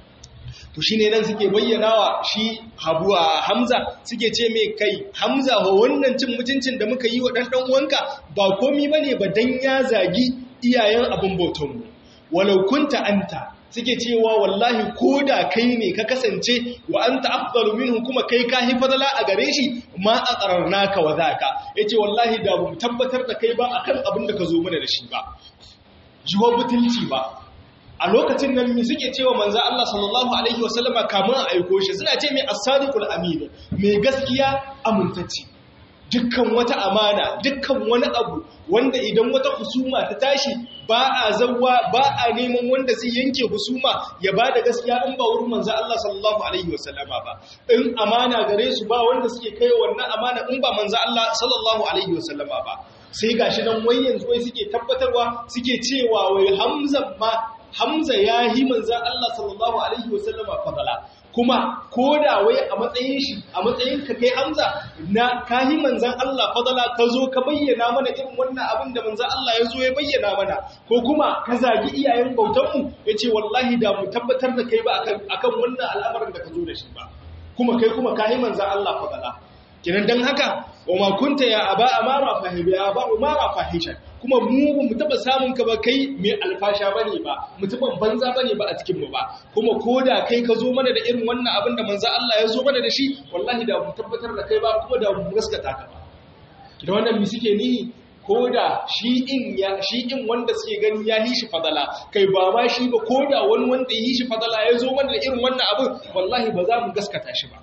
to shine nan suke bayyana wa shi habuwa hamza suke ce mai kai hamza wa wannan cin mutuncin da muka yi wa ɗan ɗan uwanka ba komi bane ba dan ya zagi iyayen abin bautanmu walau kunta anta suke cewa wallahi ko da kai ne ka kasance wa anta afdalu minhu kuma kai ka hi fadala a gare shi ma a qararnaka wa zaka yace wallahi da mu tabbatar da kai ba akan abin da ka zo mana da shi ba jiwa butulci ba a lokacin nan mi suke cewa manzo Allah sallallahu alaihi wasallama kamun a aiko shi suna ce mai as-sadiqul amin mai gaskiya amintacci dukkan wata amana dukkan wani abu wanda idan wata husuma ta tashi ba a zawwa ba a neman wanda zai yanke husuma ya ba da gaskiya in ba wurin manzo Allah sallallahu alaihi wasallama ba in amana gare su ba wanda suke kai wannan amana in ba manzo Allah sallallahu alaihi wasallama ba sai gashi nan wai yanzu wai suke tabbatarwa suke cewa wai Hamza ma Hamza ya yi manzo Allah sallallahu alaihi wasallama fadala kuma ko da wai a matsayin shi a matsayin ka kai Hamza na kahi manzan Allah fadala ka zo ka bayyana mana irin wannan abin da manzan Allah ya zo ya bayyana mana ko kuma ka zagi iyayen bautanmu ya ce wallahi da mu tabbatar da kai ba akan wannan al'amarin da ka zo da shi ba kuma kai kuma kahi manzan Allah fadala kinan dan haka wa ma kunta ya aba amara fahibi ya aba umara fahishan kuma mu ba mu taba samun ka ba kai mai alfasha bane ba mutumin banza bane ba a cikin mu ba kuma koda kai ka zo mana da irin wannan abin da manzo Allah ya zo mana da shi wallahi da mu tabbatar da kai ba kuma da mu gaskata ka ba da wannan mi suke nihi koda shi in ya shi in wanda suke gani ya yi shi fadala kai ba ma shi ba koda wani wanda ya yi shi fadala ya zo mana da irin wannan abin wallahi ba za mu gaskata shi ba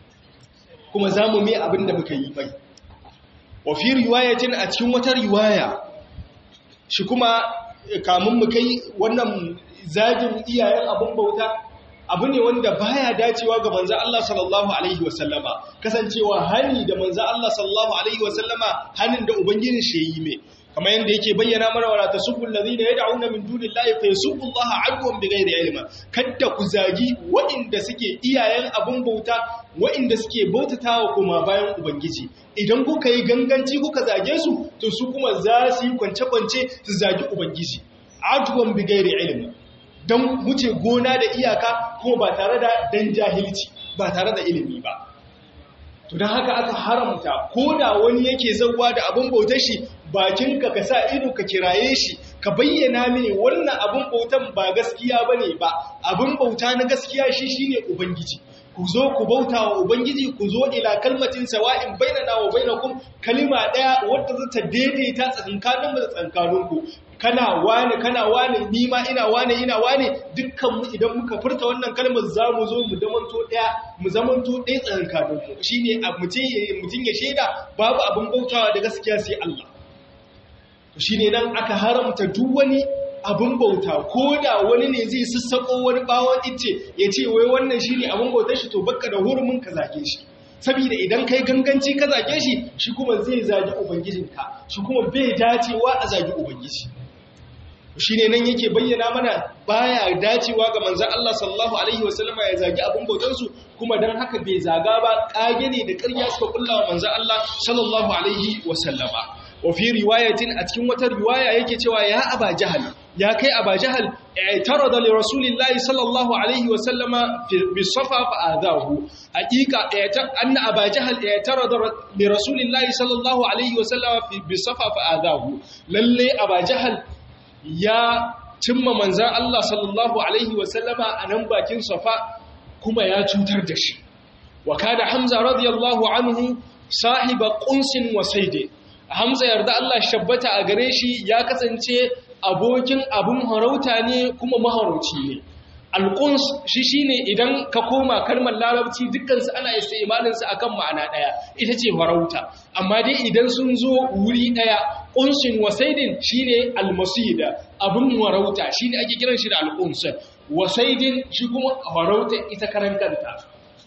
kuma za mu mai abin da muka yi bai wa fi riwayatin a cikin wata riwaya shi kuma kamun mu kai wannan zagin iyayen abin bauta abu ne wanda baya dacewa ga manzo Allah sallallahu alaihi wasallama kasancewa hani da manzo Allah sallallahu alaihi wasallama hanin da ubangijin shi yi mai kamar yadda yake bayyana mana wala tasubbu allazina yad'una min dunillahi fa yasubbu Allah adwan bighairi ilma kadda ku zagi waɗanda suke iyayen abun bauta waɗanda suke bautatawa kuma bayan ubangiji idan kuka yi ganganci kuka zage su to su kuma za su yi kwance kwance su zagi ubangiji adwan bighairi ilma dan wuce gona da iyaka kuma ba tare da dan jahilci ba tare da ilimi ba to don haka aka haramta ko da wani yake zauwa da abin bautar shi bakinka ka sa ido ka kiraye shi ka bayyana mini wannan abin bautan ba gaskiya bane ba abin bauta na gaskiya shi shine ubangiji ku zo ku bauta wa ubangiji ku zo ila kalmatin sawa'in bainana wa bainakum kalima daya wadda za ta daidaita tsakankanin da tsakankaninku kana wane kana wane ni ma ina wane ina wane dukkan mu idan muka furta wannan kalmar za mu zo mu zamanto daya mu zamanto ɗaya tsakankaninku shine mutum ya shaida babu abin bautawa da gaskiya sai Allah to shine nan aka haramta duk wani abin bauta ko da wani ne zai sassako wani bawon ice ya ce wai wannan shi ne abin bautar shi to bakka da hurumin ka zage shi saboda idan kai ganganci ka zage shi shi kuma zai zagi ubangijinka shi kuma bai dacewa a zagi ubangiji shi ne nan yake bayyana mana baya dacewa ga manzan Allah sallallahu alaihi wasallama ya zagi abin bautansu kuma don haka bai zaga ba kage ne da ƙarya suka kulla wa manzan Allah sallallahu alaihi wasallama wa fi riwayatin a cikin wata riwaya yake cewa ya aba jahal ya kai aba jahal i'tarada li rasulillahi sallallahu alaihi wa sallama bi safa fa adahu haqiqa anna aba jahal i'tarada li rasulillahi sallallahu alaihi wa sallama bi safa fa adahu lalle aba jahal ya cimma manzan Allah sallallahu alaihi wa sallama a nan bakin safa kuma ya cutar da shi wa kana hamza radiyallahu anhu sahiba qunsin wa saidin Hamza yarda Allah shabbata a gare shi ya kasance abokin abin harauta ne kuma maharauci ne. Alƙuns shi shi ne idan ka koma kalmar larabci dukkansu ana istimalinsu a kan ma'ana ɗaya, ita ce harauta. Amma dai idan sun zo wuri ɗaya, ƙunsin wasaidin shi ne almasida, abin harauta shi ne ake kiran shi da alƙunsin. Wasaidin shi kuma harauta ita karan kanta.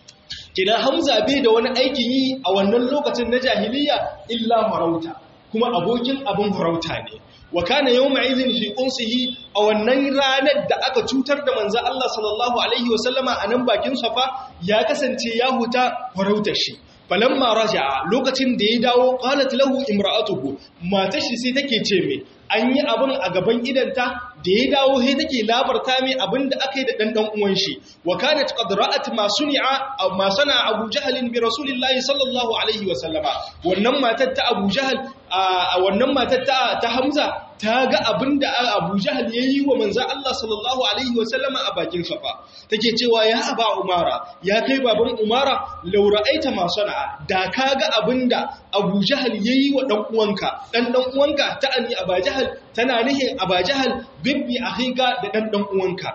kina hamza bai da wani aikin yi a wannan lokacin na jahiliya illa farauta kuma abokin abin farauta ne wa kana yawma idhin fi unsihi a wannan ranar da aka cutar da manzo Allah sallallahu alaihi wasallama a nan bakin safa ya kasance ya huta farautar shi falamma raja'a lokacin da ya dawo qalat lahu imra'atuhu matar shi sai take ce me an yi abin a gaban idanta da ya dawo sai take labarta mai abin da aka yi da ɗanɗan uwan shi wa kanat qad ra'at ma suni'a ma sana Abu Jahl bi Rasulillahi sallallahu alaihi wa sallama wannan matar ta Abu Jahl a wannan matar ta ta Hamza ta ga abin da Abu Jahl yayi wa manzon Allah sallallahu alaihi wa sallama a bakin safa take cewa ya Aba Umara ya kai baban Umara law ra'aita ma sana'a da ka ga abin da Abu Jahl yayi wa dan uwanka dan dan uwanka ta anni Abu Jahl tana nihin Abu Jahl bibbi akhika da dan dan uwanka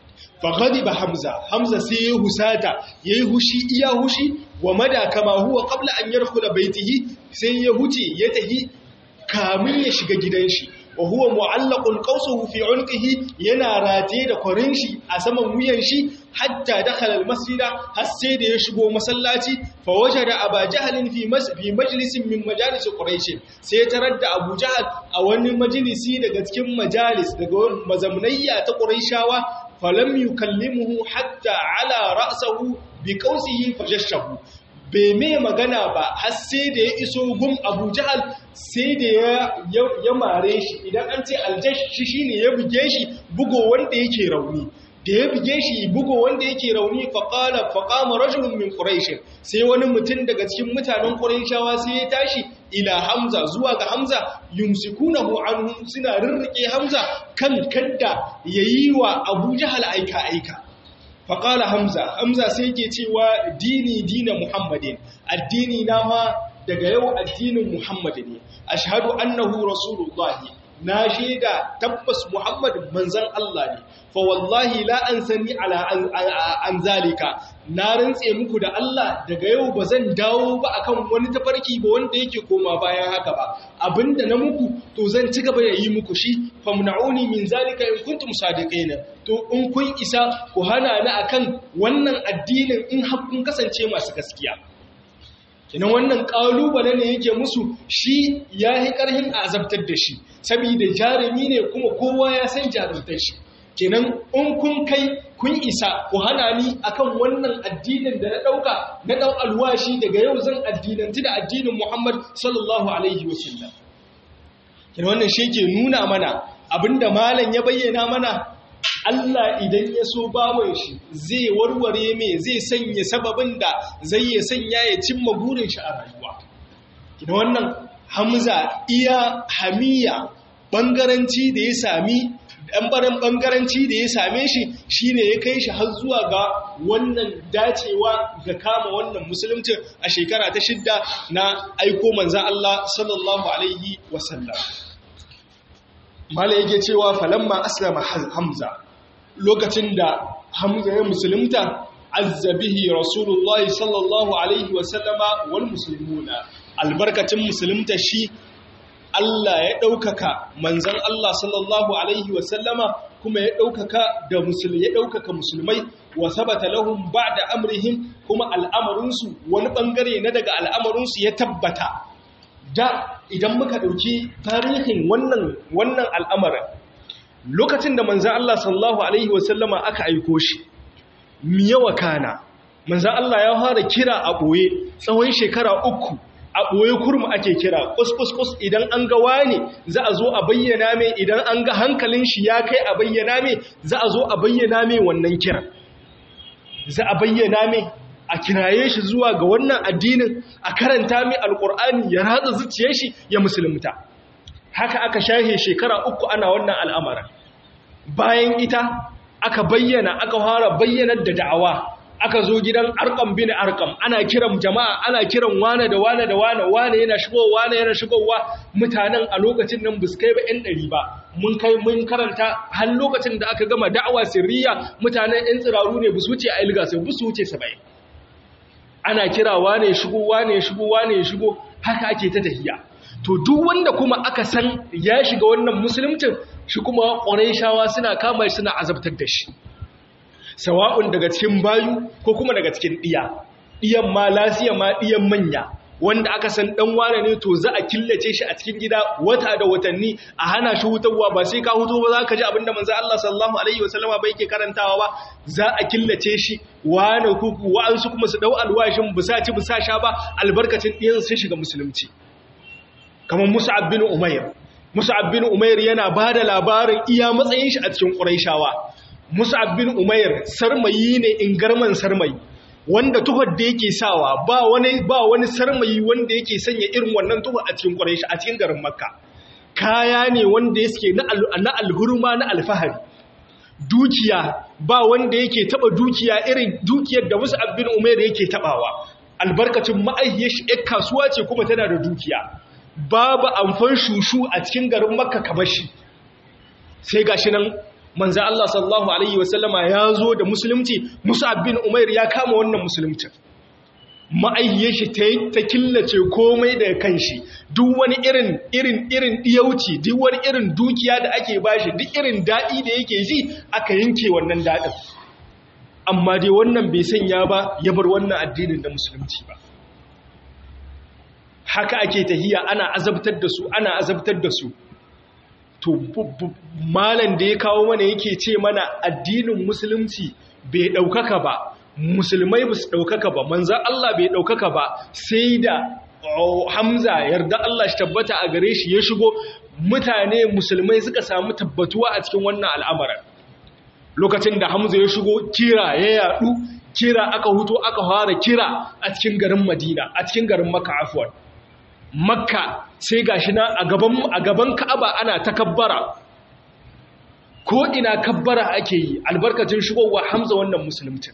fa ghadiba hamza hamza sai ya husata yayi hushi iya hushi wa mada kama huwa qabla an yarkhula baitihi sai ya huce ya tahi kamin ya shiga gidan shi wa huwa mu'allaqun qawsuhu fi unqihi yana rataye da kwarin shi a saman wuyan shi hatta dakhala al-masjida har sai da ya shigo masallaci fa wajada Abu Jahl fi fi majlisin min majalis Quraysh sai tarar da Abu Jahl a wani majalisi daga cikin majalis daga mazamnayya ta Qurayshawa falam yukallimuhu hatta ala ra'sahu bi qawsihi fajashahu bai mai magana ba har sai da ya iso gun abu jahal sai da ya mare shi idan an ce aljash shi shine ya buge shi bugo wanda yake rauni da ya buge shi bugo wanda yake rauni faqala faqama rajulun min quraish sai wani mutum daga cikin mutanen quraishawa sai ya tashi ila hamza zuwa ga hamza yumsikunahu anhu suna rirrike hamza kan kadda yayi wa abu jahal aika aika faƙala hamza hamza sai ke cewa dini dina muhammadin addini na ma daga yau addinin muhammadu ne ashhadu annahu rasulullahi na shaida tabbas muhammad manzan Allah ne fa wallahi la ansani ala an zalika na rantse muku da Allah daga yau ba zan dawo ba akan wani tafarki ba wanda yake koma bayan haka ba abinda na muku to zan ci gaba da yi muku shi famna'uni min zalika in kuntum sadiqina to in kun isa ku hana ni akan wannan addinin in har kun kasance masu gaskiya kinan wannan kalubale ne yake musu shi ya yi ƙarhin azabtar da shi saboda jarumi ne kuma kowa ya san jarumtar shi kenan in kun kai kun isa ku hana ni akan wannan addinin da na ɗauka na ɗan alwashi daga yau zan addinanti da addinin Muhammad sallallahu alaihi wasallam kenan wannan shi ke nuna mana abinda malam ya bayyana mana Allah idan ya so bawon shi zai warware mai zai sanya sababin da zai ya sanya ya cimma burin shi a rayuwa. Kina wannan Hamza iya hamiya bangaranci da ya sami ɗanɓaren bangaranci da ya same shi shine ya kai shi har zuwa ga wannan dacewa ga kama wannan musulunci a shekara ta shidda na aiko manzan Allah sallallahu Alaihi wasallam. Mala yake cewa falamma aslama Hamza lokacin da Hamza ya musulunta azzabihi Rasulullah sallallahu alaihi wa sallama wal muslimuna albarkacin musulunta shi Allah ya ɗaukaka manzan Allah sallallahu Alaihi wasallama kuma ya ɗaukaka da musulmi ya ɗaukaka musulmai wa sabata lahum ba'da amrihim kuma al'amarinsu wani ɓangare na daga al'amarinsu ya tabbata da idan muka ɗauki tarihin wannan wannan al'amarin lokacin da manzan Allah sallallahu Alaihi wasallama aka aiko shi miyawa kana manzan Allah ya fara kira a ɓoye tsawon shekara uku a ɓoye kurma ake kira kus idan an ga wani za a zo a bayyana mai idan an ga hankalin shi ya kai a bayyana mai za a zo a bayyana mai wannan kira za a bayyana mai a kiraye shi zuwa ga wannan addinin a karanta mai alkur'ani ya ratsa zuciyar shi ya musulunta haka aka shahe shekara uku ana wannan al'amarin bayan ita aka bayyana aka fara bayyanar da da'awa aka zo gidan arkam bin arkam ana kiran jama'a ana kiran wane da wane da wane wane yana shigowa wane yana shigowa mutanen a lokacin nan bus kai ba yan ɗari ba mun kai mun karanta har lokacin da aka gama da'awa sirriya mutanen yan tsiraru ne bus wuce a ilga sai bus wuce saba'in ana kira wane shigo wane shigo wane shigo haka ake ta tahiya to duk wanda kuma aka san ya shiga wannan musulmcin shi kuma ƙwarai shawa suna kama suna azabtar da shi sawa'un daga cikin bayu ko kuma daga cikin ɗiya ɗiyan ma lasiya ma ɗiyan manya wanda aka san ɗan wane ne to za a killace shi a cikin gida wata da watanni a hana shi hutarwa ba sai ka huto ba za ka ji abinda manzo Allah sallallahu alaihi wasallama ba yake karantawa ba za a killace shi wane kuku wa'ansu kuma su dau alwashin busa ci busa sha ba albarkacin ɗiyan sun shiga musulunci kamar Mus'ab bin Umair Mus'ab bin Umair yana bada labarin iya matsayin shi a cikin Qurayshawa Mus'ab bin Umair sarmayi ne in garman sarmayi wanda tuhar da yake sawa ba wani ba wani sarmayi wanda yake sanya irin wannan tuhar a cikin Quraysh a cikin garin Makka kaya ne wanda yake na na alhurma na alfahari dukiya ba wanda yake taba dukiya irin dukiyar da Mus'ab bin Umair yake tabawa albarkacin ma'aihiyar shi ƴar kasuwa ce kuma tana da dukiya babu amfan shushu a cikin garin Makka kamar shi sai gashi nan manzo Allah sallallahu alaihi wasallama ya zo da musulunci Mus'ab bin Umair ya kama wannan musulunci ma'aihiyar shi ta killace komai daga kanshi duk wani irin irin irin diyauci duk wani irin dukiya da ake bashi duk irin dadi da yake ji aka yanke wannan dadin amma dai wannan bai sanya ba ya bar wannan addinin da musulunci ba haka ake tahiya ana azabtar da su ana azabtar da su to malan da ya kawo mana yake ce mana addinin musulunci bai ɗaukaka ba musulmai ba su ɗaukaka ba manzan Allah bai ɗaukaka ba sai da hamza yarda Allah shi tabbata a gare shi ya shigo mutane musulmai suka samu tabbatuwa a cikin wannan al'amarin lokacin da hamza ya shigo kira ya yadu kira aka huto aka fara kira a cikin garin madina a cikin garin maka afuwar makka sai gashi na a gaban a gaban ka'aba ana takabbara ko ina kabbara ake yi albarkacin shigowa hamza wannan musulunci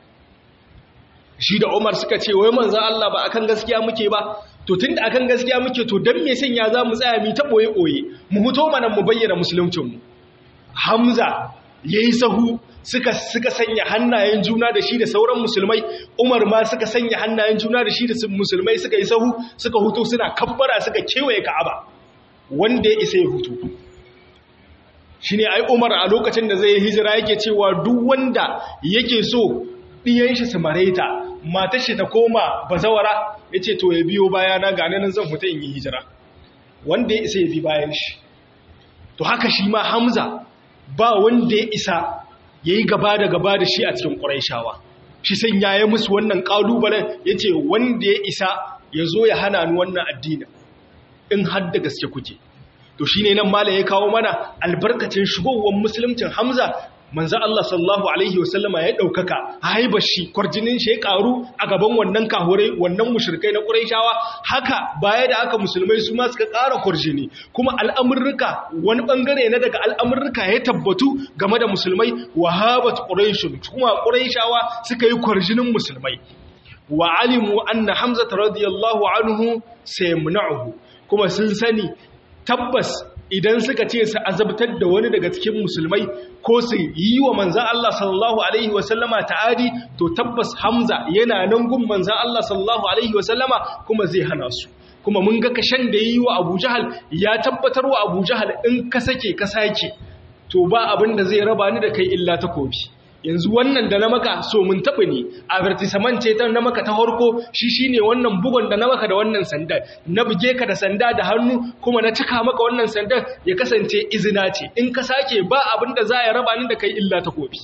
shi da umar suka ce wai manzan Allah ba akan gaskiya muke ba to tunda akan gaskiya muke to dan me sanya za mu tsaya mi ta boye boye mu huto mana mu bayyana musuluncin mu hamza yayi sahu suka suka sanya hannayen juna da shi da sauran musulmai Umar ma suka sanya hannayen juna da shi da musulmai suka yi sahu suka hutu suna kabbara suka kewaye Ka'aba wanda ya isa ya hutu shine ai Umar a lokacin da zai yi hijira yake cewa duk wanda yake so diyan shi su mareta matar shi ta koma bazawara yace to ya biyo baya na ga nan zan fita in yi hijira wanda ya isa ya bi bayan shi to haka shi ma Hamza ba wanda ya isa ya yi gaba da gaba da shi a cikin ƙuraishawa shi sai ya yi musu wannan ƙalubalen ya ce wanda ya isa ya zo ya hana ni wannan addinin in har da gaske kuke to shi ne nan mala ya kawo mana albarkacin shigowar musulmcin hamza manzan Allah sallallahu Alaihi wasallama ya ɗaukaka haibar shi kwarjinin shi ya ƙaru a gaban wannan kahurai wannan mushirkai na ƙuraishawa haka baya da aka musulmai su ma suka ƙara kwarjini kuma al'amurruka wani ɓangare na daga al'amurruka ya tabbatu game da musulmai wahabat ƙuraishun kuma ƙuraishawa suka yi kwarjinin musulmai wa alimu anna hamza radiyallahu anhu sai muna'uhu kuma sun sani tabbas idan suka ce su azabtar da wani daga cikin musulmai ko su yi wa manzan Allah sallallahu Alaihi wasallama ta'adi to tabbas Hamza yana nan gun manzan Allah sallallahu Alaihi wasallama kuma zai hana su kuma mun ga kashen da yi wa Abu Jahal ya tabbatar wa Abu Jahal in ka sake ka sake to ba abin da zai raba ni da kai illa takobi yanzu wannan da na maka so mun taɓa ne advertisement ce ta na maka ta harko shi shine wannan bugon da na maka da wannan sandar na buge ka da sanda da hannu kuma na cika maka wannan sandar ya kasance izina ce in ka sake ba abin da za ya raba ni da kai illa ta kofi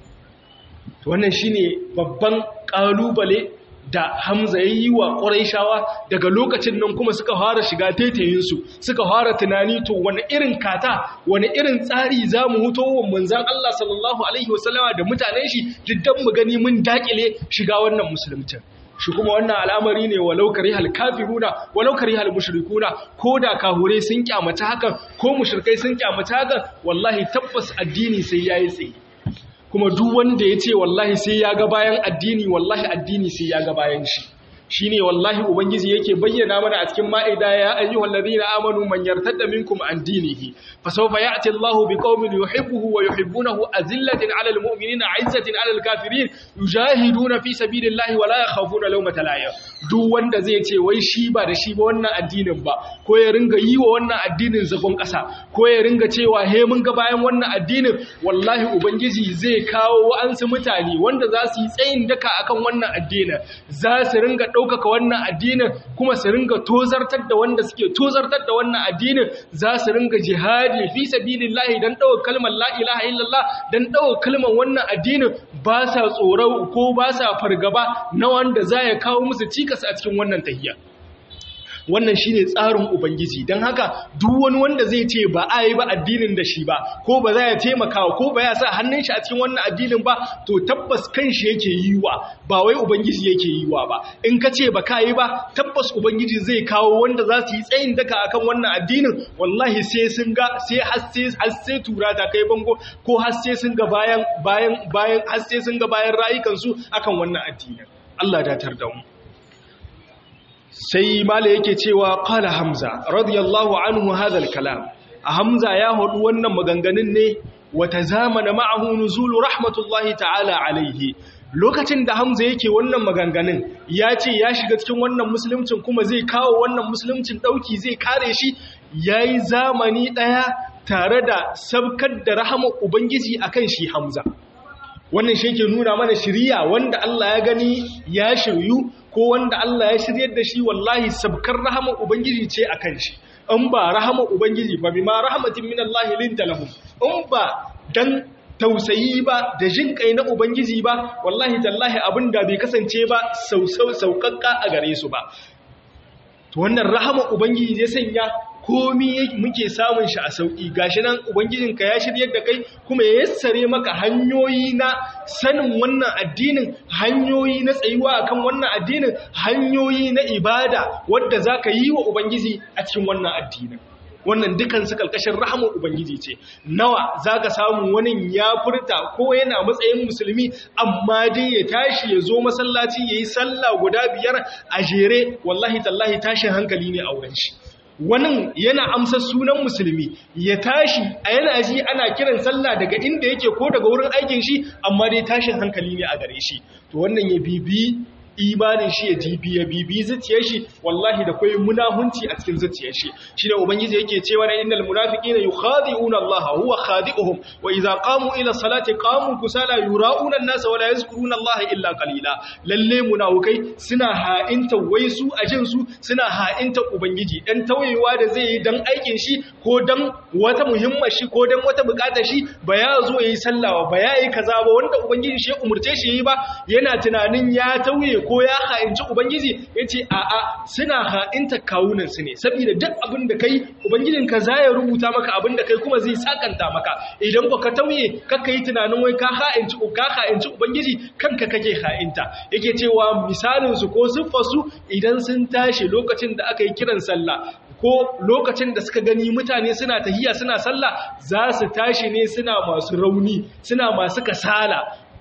wannan shine babban ƙalubale da Hamza ya yi wa ƙwarai daga lokacin nan kuma suka fara shiga taitayinsu suka fara tunani to wani irin kata wani irin tsari za mu huto wa manzan Allah sallallahu Alaihi wasallama da mutanen shi diddan mu gani mun dakile shiga wannan musulmcin shi kuma wannan al'amari ne walau karihal kafiruna walau karihal mushrikuna ko da kahure sun kyamata hakan ko mushrikai sun kyamata hakan wallahi tabbas addini sai yayi tsaye kuma duk wanda ya ce wallahi sai ya ga bayan addini wallahi addini sai ya ga bayan shi shi ne wallahi ubangiji yake bayyana mana a cikin ma'ida ya ayyuhal ladina amanu man yartadda minkum an dinihi fa sawfa ya'ti Allahu biqaumin yuhibbuhu wa yuhibbunahu azillatin 'alal mu'minina 'izzatin 'alal kafirin yujahiduna fi sabilillahi wa la yakhafuna lawmata la'im duk wanda zai ce wai shi ba da shi ba wannan addinin ba ko ya ringa yi wa wannan addinin zagon ƙasa ko ya ringa cewa he mun ga bayan wannan addinin wallahi ubangiji zai kawo wa'ansu mutane wanda za su yi tsayin daka akan wannan addinin za su ringa ɗaukaka wannan addinin kuma su ringa tozartar da wanda suke tozartar da wannan addinin za su ringa jihadi fi sabilillahi dan ɗaukar kalmar la ilaha illallah dan ɗaukar kalmar wannan addinin ba sa tsoro ko ba sa fargaba na wanda za ya kawo musu cikas a cikin wannan tahiyya wannan shine tsarin ubangiji don haka duk wani wanda zai ce ba a yi ba addinin da shi ba ko ba za ya taimaka ko ba ya sa hannun shi a cikin wannan addinin ba to tabbas kan shi yake yi wa ba wai ubangiji yake yi wa ba in ka ce ba ka yi ba tabbas ubangiji zai kawo wanda za su yi tsayin daka akan wannan addinin wallahi sai sun ga sai har sai tura ta kai bango ko har sai sun ga bayan bayan bayan har sai sun ga bayan rayukansu akan wannan addinin Allah datar da mu sai mala yake cewa qala hamza radiyallahu anhu hadha kalam a hamza ya hudu wannan maganganun ne wata zamana ma'ahu nuzulu rahmatullahi ta'ala alaihi lokacin da hamza yake wannan maganganun ya ce ya shiga cikin wannan musuluncin kuma zai kawo wannan musuluncin dauki zai kare shi yayi zamani daya tare da sabkar da rahamar ubangiji akan shi hamza wannan shi ke nuna mana shiriya wanda Allah ya gani ya shiryu ko wanda Allah ya shiryar da shi wallahi sabkar rahamar ubangiji ce akan shi in ba rahamar ubangiji ba bima rahmatin min Allah linta lahum in ba dan tausayi ba da jin kai na ubangiji ba wallahi tallahi abinda bai kasance ba sausau saukakka a gare su ba to wannan rahamar ubangiji zai sanya komi muke samun shi a sauƙi gashi nan ubangijinka ya shiryar da kai kuma ya yassare maka hanyoyi na sanin wannan addinin hanyoyi na tsayuwa akan wannan addinin hanyoyi na ibada wadda zaka yi wa ubangiji a cikin wannan addinin wannan dukan su kalkashin rahamun ubangiji ce nawa zaka samu wani ya furta ko yana matsayin musulmi amma dai ya tashi ya zo masallaci yayi sallah guda biyar a jere wallahi tallahi tashin hankali ne a wurin shi wani yana amsa sunan musulmi ya tashi a yana ji ana kiran sallah daga inda yake ko daga wurin aikin shi amma dai tashin hankali ne a gare shi to wannan ya bibi imanin shi ya jibi ya bibi zuciyar shi wallahi da kai munahunci a cikin zuciyar shi shine ubangiji yake cewa na innal munafiqina yukhadi'una Allah huwa khadi'uhum wa idza qamu ila salati qamu kusala yura'una an-nasa wa la yazkuruna Allah illa qalila lalle munafikai suna ha'inta wai su a jin su suna ha'inta ubangiji dan tawayewa da zai yi dan aikin shi ko dan wata muhimmar shi ko dan wata bukatar shi ba ya zo yayi sallah ba ya yi kaza ba wanda ubangiji shi ya umurce shi yi ba yana tunanin ya tauye ko ya ha'inci Ubangiji ya ce a'a suna ha'inta kawunansu ne saboda duk abin da kai Ubangijinka za ya rubuta maka abin da kai kuma zai sakanta maka idan ba ka tauye kakka yi tunanin wai ka ha'inci ka ha'inci Ubangiji kanka kake ha'inta yake cewa misalinsu ko siffarsu idan sun tashi lokacin da aka yi kiran sallah ko lokacin da suka gani mutane suna tahiya suna sallah za su tashi ne suna masu rauni suna masu kasala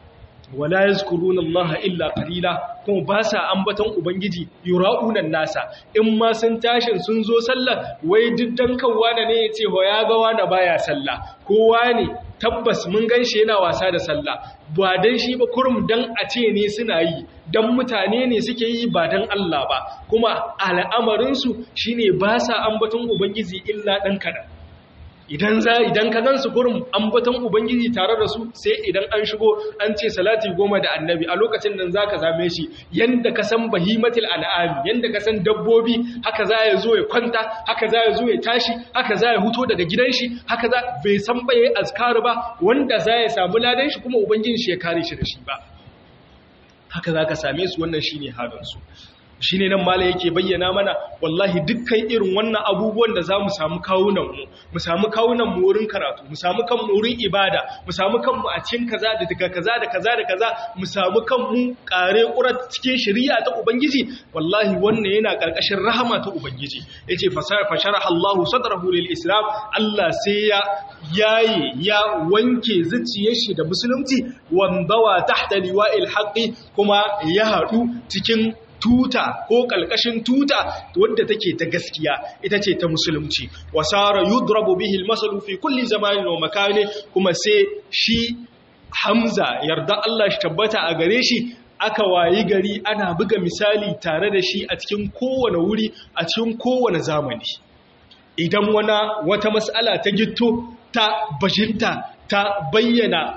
wala yazkuruna Allah illa qalila kuma ba sa ambaton ubangiji yura'unan nasa in ma sun tashin sun zo sallah wai diddan kawwa ne yace ho ya ga wani baya sallah kowa ne tabbas mun ganshi yana wasa da sallah ba dan shi ba kurum dan a ce ne suna yi dan mutane ne suke yi ba dan Allah ba kuma al'amarin su shine ba sa ambaton ubangiji illa dan kadan idan za idan ka gansu gurin ambaton ubangiji tare da su sai idan an shigo an ce salati goma da annabi a lokacin nan zaka zame shi yanda ka san bahimatul an'am yanda ka san dabbobi haka za ya zo ya kwanta haka za ya zo ya tashi haka za ya huto daga gidan shi haka za bai san baye azkar ba wanda za ya samu ladan shi kuma ubangiji shi ya kare shi da shi ba haka zaka same su wannan shine halin su shi ne nan mala yake bayyana mana wallahi dukkan irin wannan abubuwan da za mu samu kawunanmu mu samu kawunanmu wurin karatu mu samu kanmu wurin ibada mu samu kanmu a cikin kaza da daga kaza da kaza da kaza mu samu kanmu kare ƙurar cikin shari'a ta ubangiji wallahi wannan yana ƙarƙashin rahama ta ubangiji yace fasharaha Allahu sadrahu lil islam Allah sai ya yaye ya wanke zuciyar shi da musulunci wandawa tahta liwa'il haqqi kuma ya haɗu cikin tuta ko kalkashin tuta wadda take ta gaskiya ita ce ta musulunci wasara yudrabu bihi almasalu fi kulli zamanin wa makani kuma sai shi Hamza yarda Allah shi tabbata a gare shi aka wayi gari ana buga misali tare da shi a cikin kowane wuri a cikin kowane zamani idan wana wata mas'ala ta gitto ta bajinta ta bayyana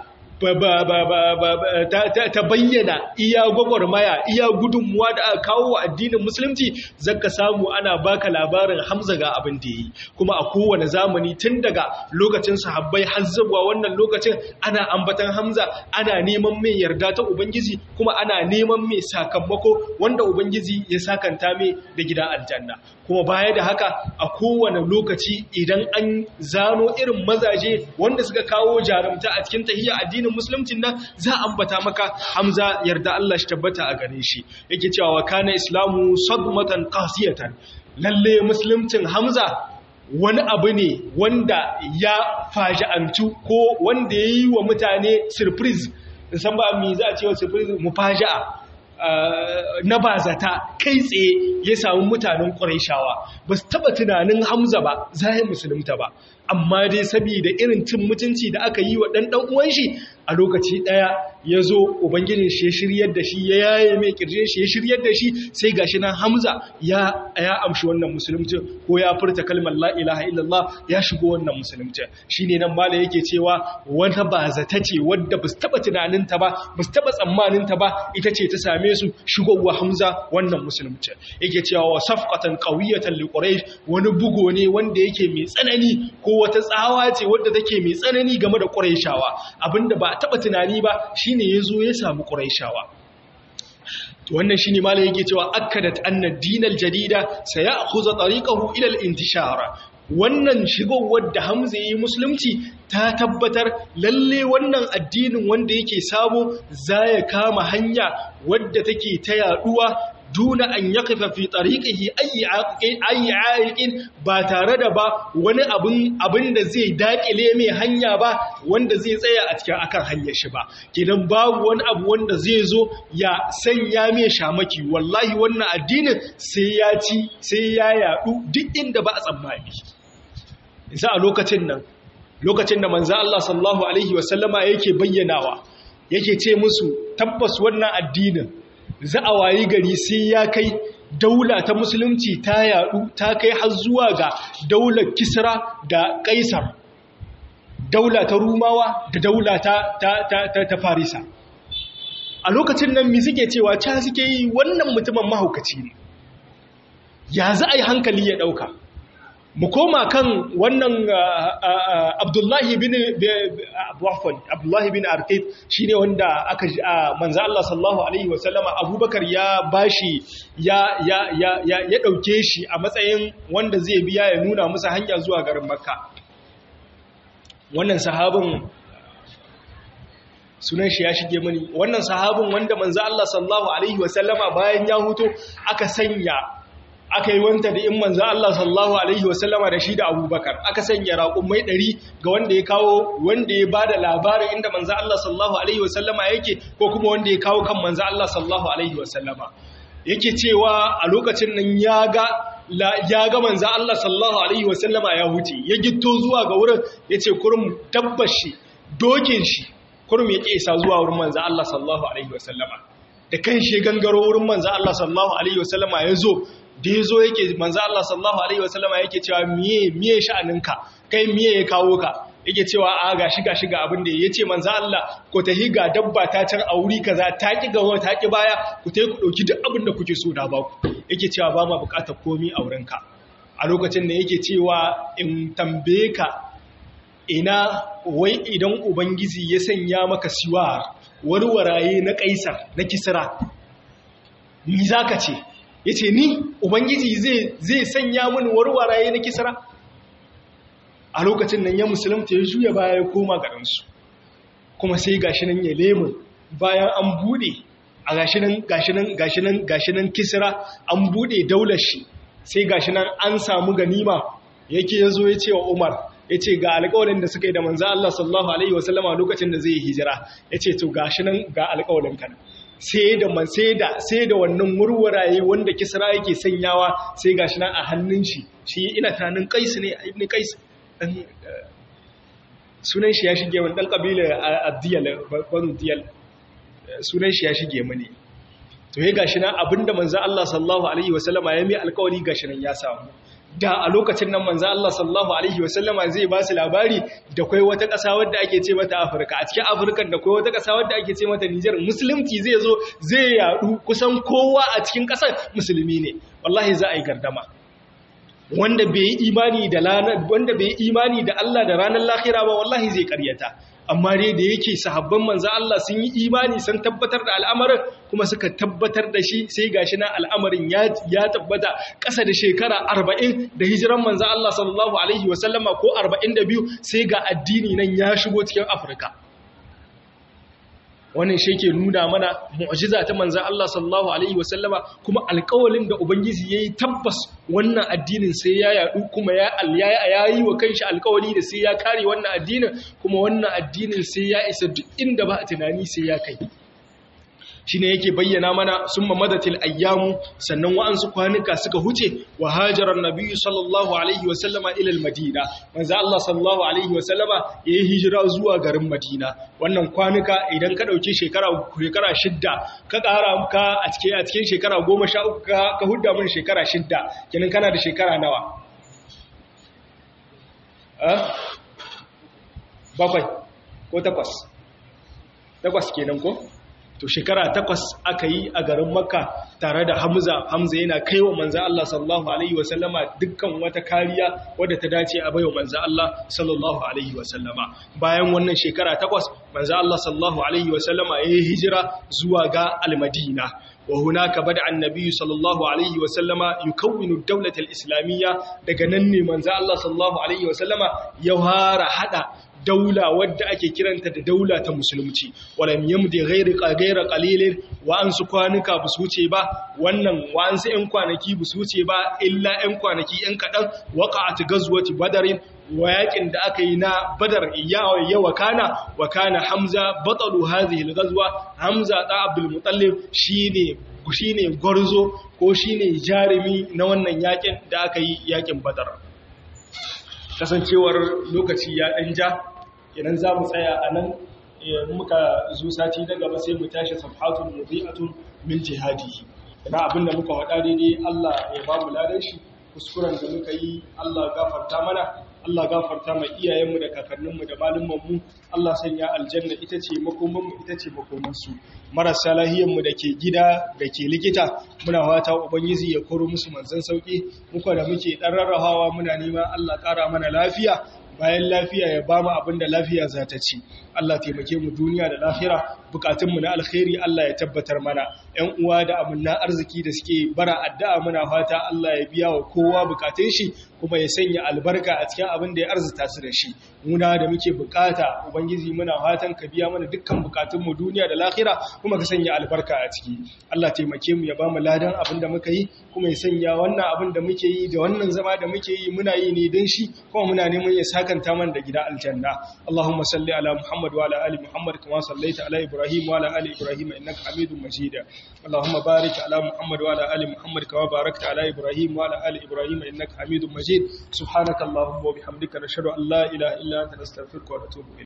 ta bayyana iya gwagwarmaya iya gudunmuwa da aka kawo wa addinin musulunci zaka samu ana baka labarin hamza ga abin da yi kuma a kowane zamani tun daga lokacin sahabbai har zuwa wannan lokacin ana ambatan hamza ana neman mai yarda ta ubangiji kuma ana neman mai sakamako wanda ubangiji ya sakanta mai da gida aljanna kuma baya da haka a kowane lokaci idan an zano irin mazaje wanda suka kawo jarumta a cikin tahiyya addinin musulmcin nan za a ambata maka hamza yarda Allah shi tabbata a gare shi yake cewa wa kana islamu sadmatan qasiyatan lalle musulmcin hamza wani abu ne wanda ya faja'antu ko wanda yayi wa mutane surprise san ba me za a ce wa surprise mufaja'a na bazata kai tsaye ya samu mutanen ƙwarishawa ba su taɓa tunanin hamza ba za yi musulunta ba amma dai saboda irin cin mutunci da aka yi wa ɗanɗan uwan shi a lokaci ɗaya ya zo ubangijin shi ya shiryar da shi ya yaye mai kirjin shi ya shiryar da shi sai gashi nan hamza ya ya amshi wannan musulunci ko ya furta kalmar la ilaha illallah ya shigo wannan musulunci shine nan mala yake cewa wata bazata ce wadda ba su taɓa tunaninta ba ba su taɓa tsammaninta ba ita ce ta same su shigowa hamza wannan musulunci yake cewa wa safqatan qawiyatan li quraish wani bugo ne wanda yake mai tsanani ko wata tsawa ce wadda take mai tsanani game da quraishawa abinda ba a taba tunani ba shine yazo ya samu quraishawa wannan shine malai yake cewa akkadat anna dinal jadida sayakhudha tariqahu ila al-intishara wannan shigowar da Hamza yi musulunci ta tabbatar lalle wannan addinin wanda yake sabo za ya kama hanya wadda take ta yaduwa duna an yaqifa fi tariqihi ayi aiqin ba tare da ba wani abin abin da zai dakile mai hanya ba wanda zai tsaya a cikin akan hanyar shi ba kidan babu wani abu wanda zai zo ya sanya mai shamaki wallahi wannan addinin sai ya ci sai ya yadu duk inda ba a tsammani isa a lokacin nan lokacin da manzo Allah sallallahu alaihi wasallama yake bayyanawa yake ce musu tabbas wannan addinin za a wayi gari sai ya kai daula ta musulunci ta yadu ta kai har zuwa ga daular kisra da kaisar daula ta rumawa da daula ta, ta, ta, ta, farisa a lokacin nan mi suke cewa ca suke yi wannan mutumin mahaukaci ne ya za a yi hankali ya ɗauka mu koma kan wannan abdullahi bin wafon abdullahi bin arqid shine wanda aka manzo Allah sallallahu alaihi wasallama abubakar ya bashi ya ya ya ya dauke shi a matsayin wanda zai biya ya nuna musu hanya zuwa garin makka wannan sahabin sunan shi ya shige mani wannan sahabin wanda manzo Allah sallallahu alaihi wasallama bayan ya huto aka sanya aka yi wanta da in manzo Allah sallallahu alaihi wasallama da shi da Abubakar aka sanya raƙumai ɗari ga wanda ya kawo wanda ya bada labarin inda manzo Allah sallallahu alaihi wasallama yake ko kuma wanda ya kawo kan manzo Allah sallallahu alaihi wasallama yake cewa a lokacin nan ya ga ya ga manzo Allah sallallahu alaihi wasallama ya huce ya gitto zuwa ga wurin yace kurum tabbashi dokin shi kurum ya kesa zuwa wurin manzo Allah sallallahu alaihi wasallama da kan shi gangaro wurin manzo Allah sallallahu alaihi wasallama ya zo da ya zo yake manzo Allah sallallahu alaihi wasallama yake cewa miye miye sha'aninka kai miye ya kawo ka yake cewa a ga shiga shiga abin da yace manzo Allah ko ta higa dabba ta can a wuri kaza ta ki gawa ta ki baya ku tai ku dauki duk abin da kuke so da ba ku yake cewa ba ma bukatar komai a wurinka a lokacin da yake cewa in tambaye ka ina wai idan ubangiji ya sanya maka siwa warwaraye na kaisar na kisra ni zaka ce yace ni ubangiji zai zai sanya mini warwaraye na kisra a lokacin nan ya musulunta ya juya baya ya koma garinsu kuma sai gashi nan ya lemun bayan an bude a gashi nan gashi nan gashi nan gashi nan kisra an bude daular shi sai gashi nan an samu ganima yake yazo ya ce wa Umar ya ce ga alƙawarin da suka yi da manzo Allah sallallahu alaihi wasallama lokacin da zai hijira ya ce to gashi nan ga alƙawarin kan sai da man sai da sai da wannan murwaraye wanda kisra yake sanyawa sai gashi nan a hannun shi shi ina tunanin kais ne ibn kais sunan shi ya shige wani ɗan ƙabilar addiyal banu diyal sunan shi ya shige mani to ya gashi nan abinda manzo Allah sallallahu alaihi wasallama ya mai alƙawari gashi nan ya samu da a lokacin nan manzo Allah sallallahu alaihi wasallama zai ba su labari da kai wata ƙasa wadda ake ce mata Afirka a cikin Afirka da kai wata ƙasa wadda ake ce mata Niger musulunci zai zo zai yadu kusan kowa a cikin ƙasar musulmi ne wallahi za a yi gardama wanda bai yi imani da wanda bai yi imani da Allah da ranar lahira ba wallahi zai karyata amma dai da yake sahabban manzo Allah sun yi imani sun tabbatar da al'amarin kuma suka tabbatar da shi sai gashi na al'amarin ya ya tabbata ƙasa da shekara 40 da hijiran manzo Allah sallallahu alaihi wasallama ko 42 sai ga addini nan ya shigo cikin Afirka wannan shi ke nuna mana mu'jiza ta manzan Allah sallallahu alaihi wasallama kuma alƙawalin da ubangiji yayi tabbas wannan addinin sai ya yadu kuma ya yayi wa kanshi alƙawali da sai ya kare wannan addinin kuma wannan addinin sai ya isa duk inda ba tunani sai ya kai shine yake bayyana mana summa madatil ayyamu sannan wa'ansu kwanuka suka huce wa hajaran nabiyyu sallallahu alaihi wa sallama ila madina manzo Allah sallallahu alaihi wa sallama yayi hijira zuwa garin Madina wannan kwanuka idan ka dauki shekara shekara shidda ka ƙara ka a cikin a cikin shekara 13 ka ka hudda mun shekara shidda kenan kana da shekara nawa eh bakwai ko takwas takwas kenan ko to shekara takwas aka yi a garin makka tare da hamza hamza yana kai wa manzan Allah sallallahu Alaihi wasallama dukkan wata kariya wadda ta dace a baiwa manzan Allah sallallahu Alaihi wasallama bayan wannan shekara takwas manzan Allah sallallahu Alaihi wasallama ya yi hijira zuwa ga almadina wa hunaka bada annabi sallallahu alaihi wa sallama yukawwinu ad-dawlata al-islamiyya daga nan ne manzo Allah sallallahu alaihi wa sallama ya fara hada daula wadda ake kiranta da daula ta musulunci walam yamdi ghairi qagaira qalilin wa an su kwanuka bu wuce ba wannan wa an su ɗan kwanaki bu wuce ba illa ɗan kwanaki ɗan kaɗan waqa'at gazwati badarin wa yakin da aka yi na badar ya wakana wa kana hamza batalu hadhihi al-ghazwa hamza da abdul muttalib shine shine gwarzo ko shine jarumi na wannan yakin da aka yi yakin badar kasancewar lokaci ya dan ja idan za mu tsaya a nan muka zo sati na gaba sai mu tashi safhatun mudi'atun min jihadihi ina abinda muka faɗa daidai Allah ya ba mu ladan shi kuskuren da muka yi Allah gafarta mana Allah gafarta mai iyayenmu da kakanninmu da malumanmu Allah sanya aljanna ita ce makomanmu ita ce makomansu marasa lahiyanmu da ke gida da ke likita muna fata ubangiji ya koro musu manzan sauki muka da muke dan rarrahawa muna neman Allah ƙara mana lafiya bayan lafiya ya ba mu abin da lafiya za ta ci Allah taimake mu duniya da lahira bukatunmu na alkhairi Allah ya tabbatar mana ƴan uwa da amanna arziki da suke bara addu'a muna fata Allah ya biya wa kowa bukatun shi kuma ya sanya albarka a cikin abin da ya arzuta su da shi muna da muke bukata ubangiji muna fatan ka biya mana dukkan bukatun mu duniya da lahira kuma ka sanya albarka a ciki Allah taimake mu ya bamu ladan abin da muka yi kuma ya sanya wannan abin da muke yi da wannan zama da muke yi muna yi ne don shi kuma muna neman ya sakanta mana da gida aljanna Allahumma salli ala Muhammad wa ala ali Muhammad kama sallaita ala Ibrahim wa ala ali Ibrahim innaka Hamidum Majid Allahumma barik ala Muhammad wa ala ali Muhammad kama barakta ala Ibrahim wa ala ali Ibrahim innaka Hamidum Majid subhanakallahumma wa bihamdika nashhadu an la ilaha illa anta nastaghfiruka wa natubu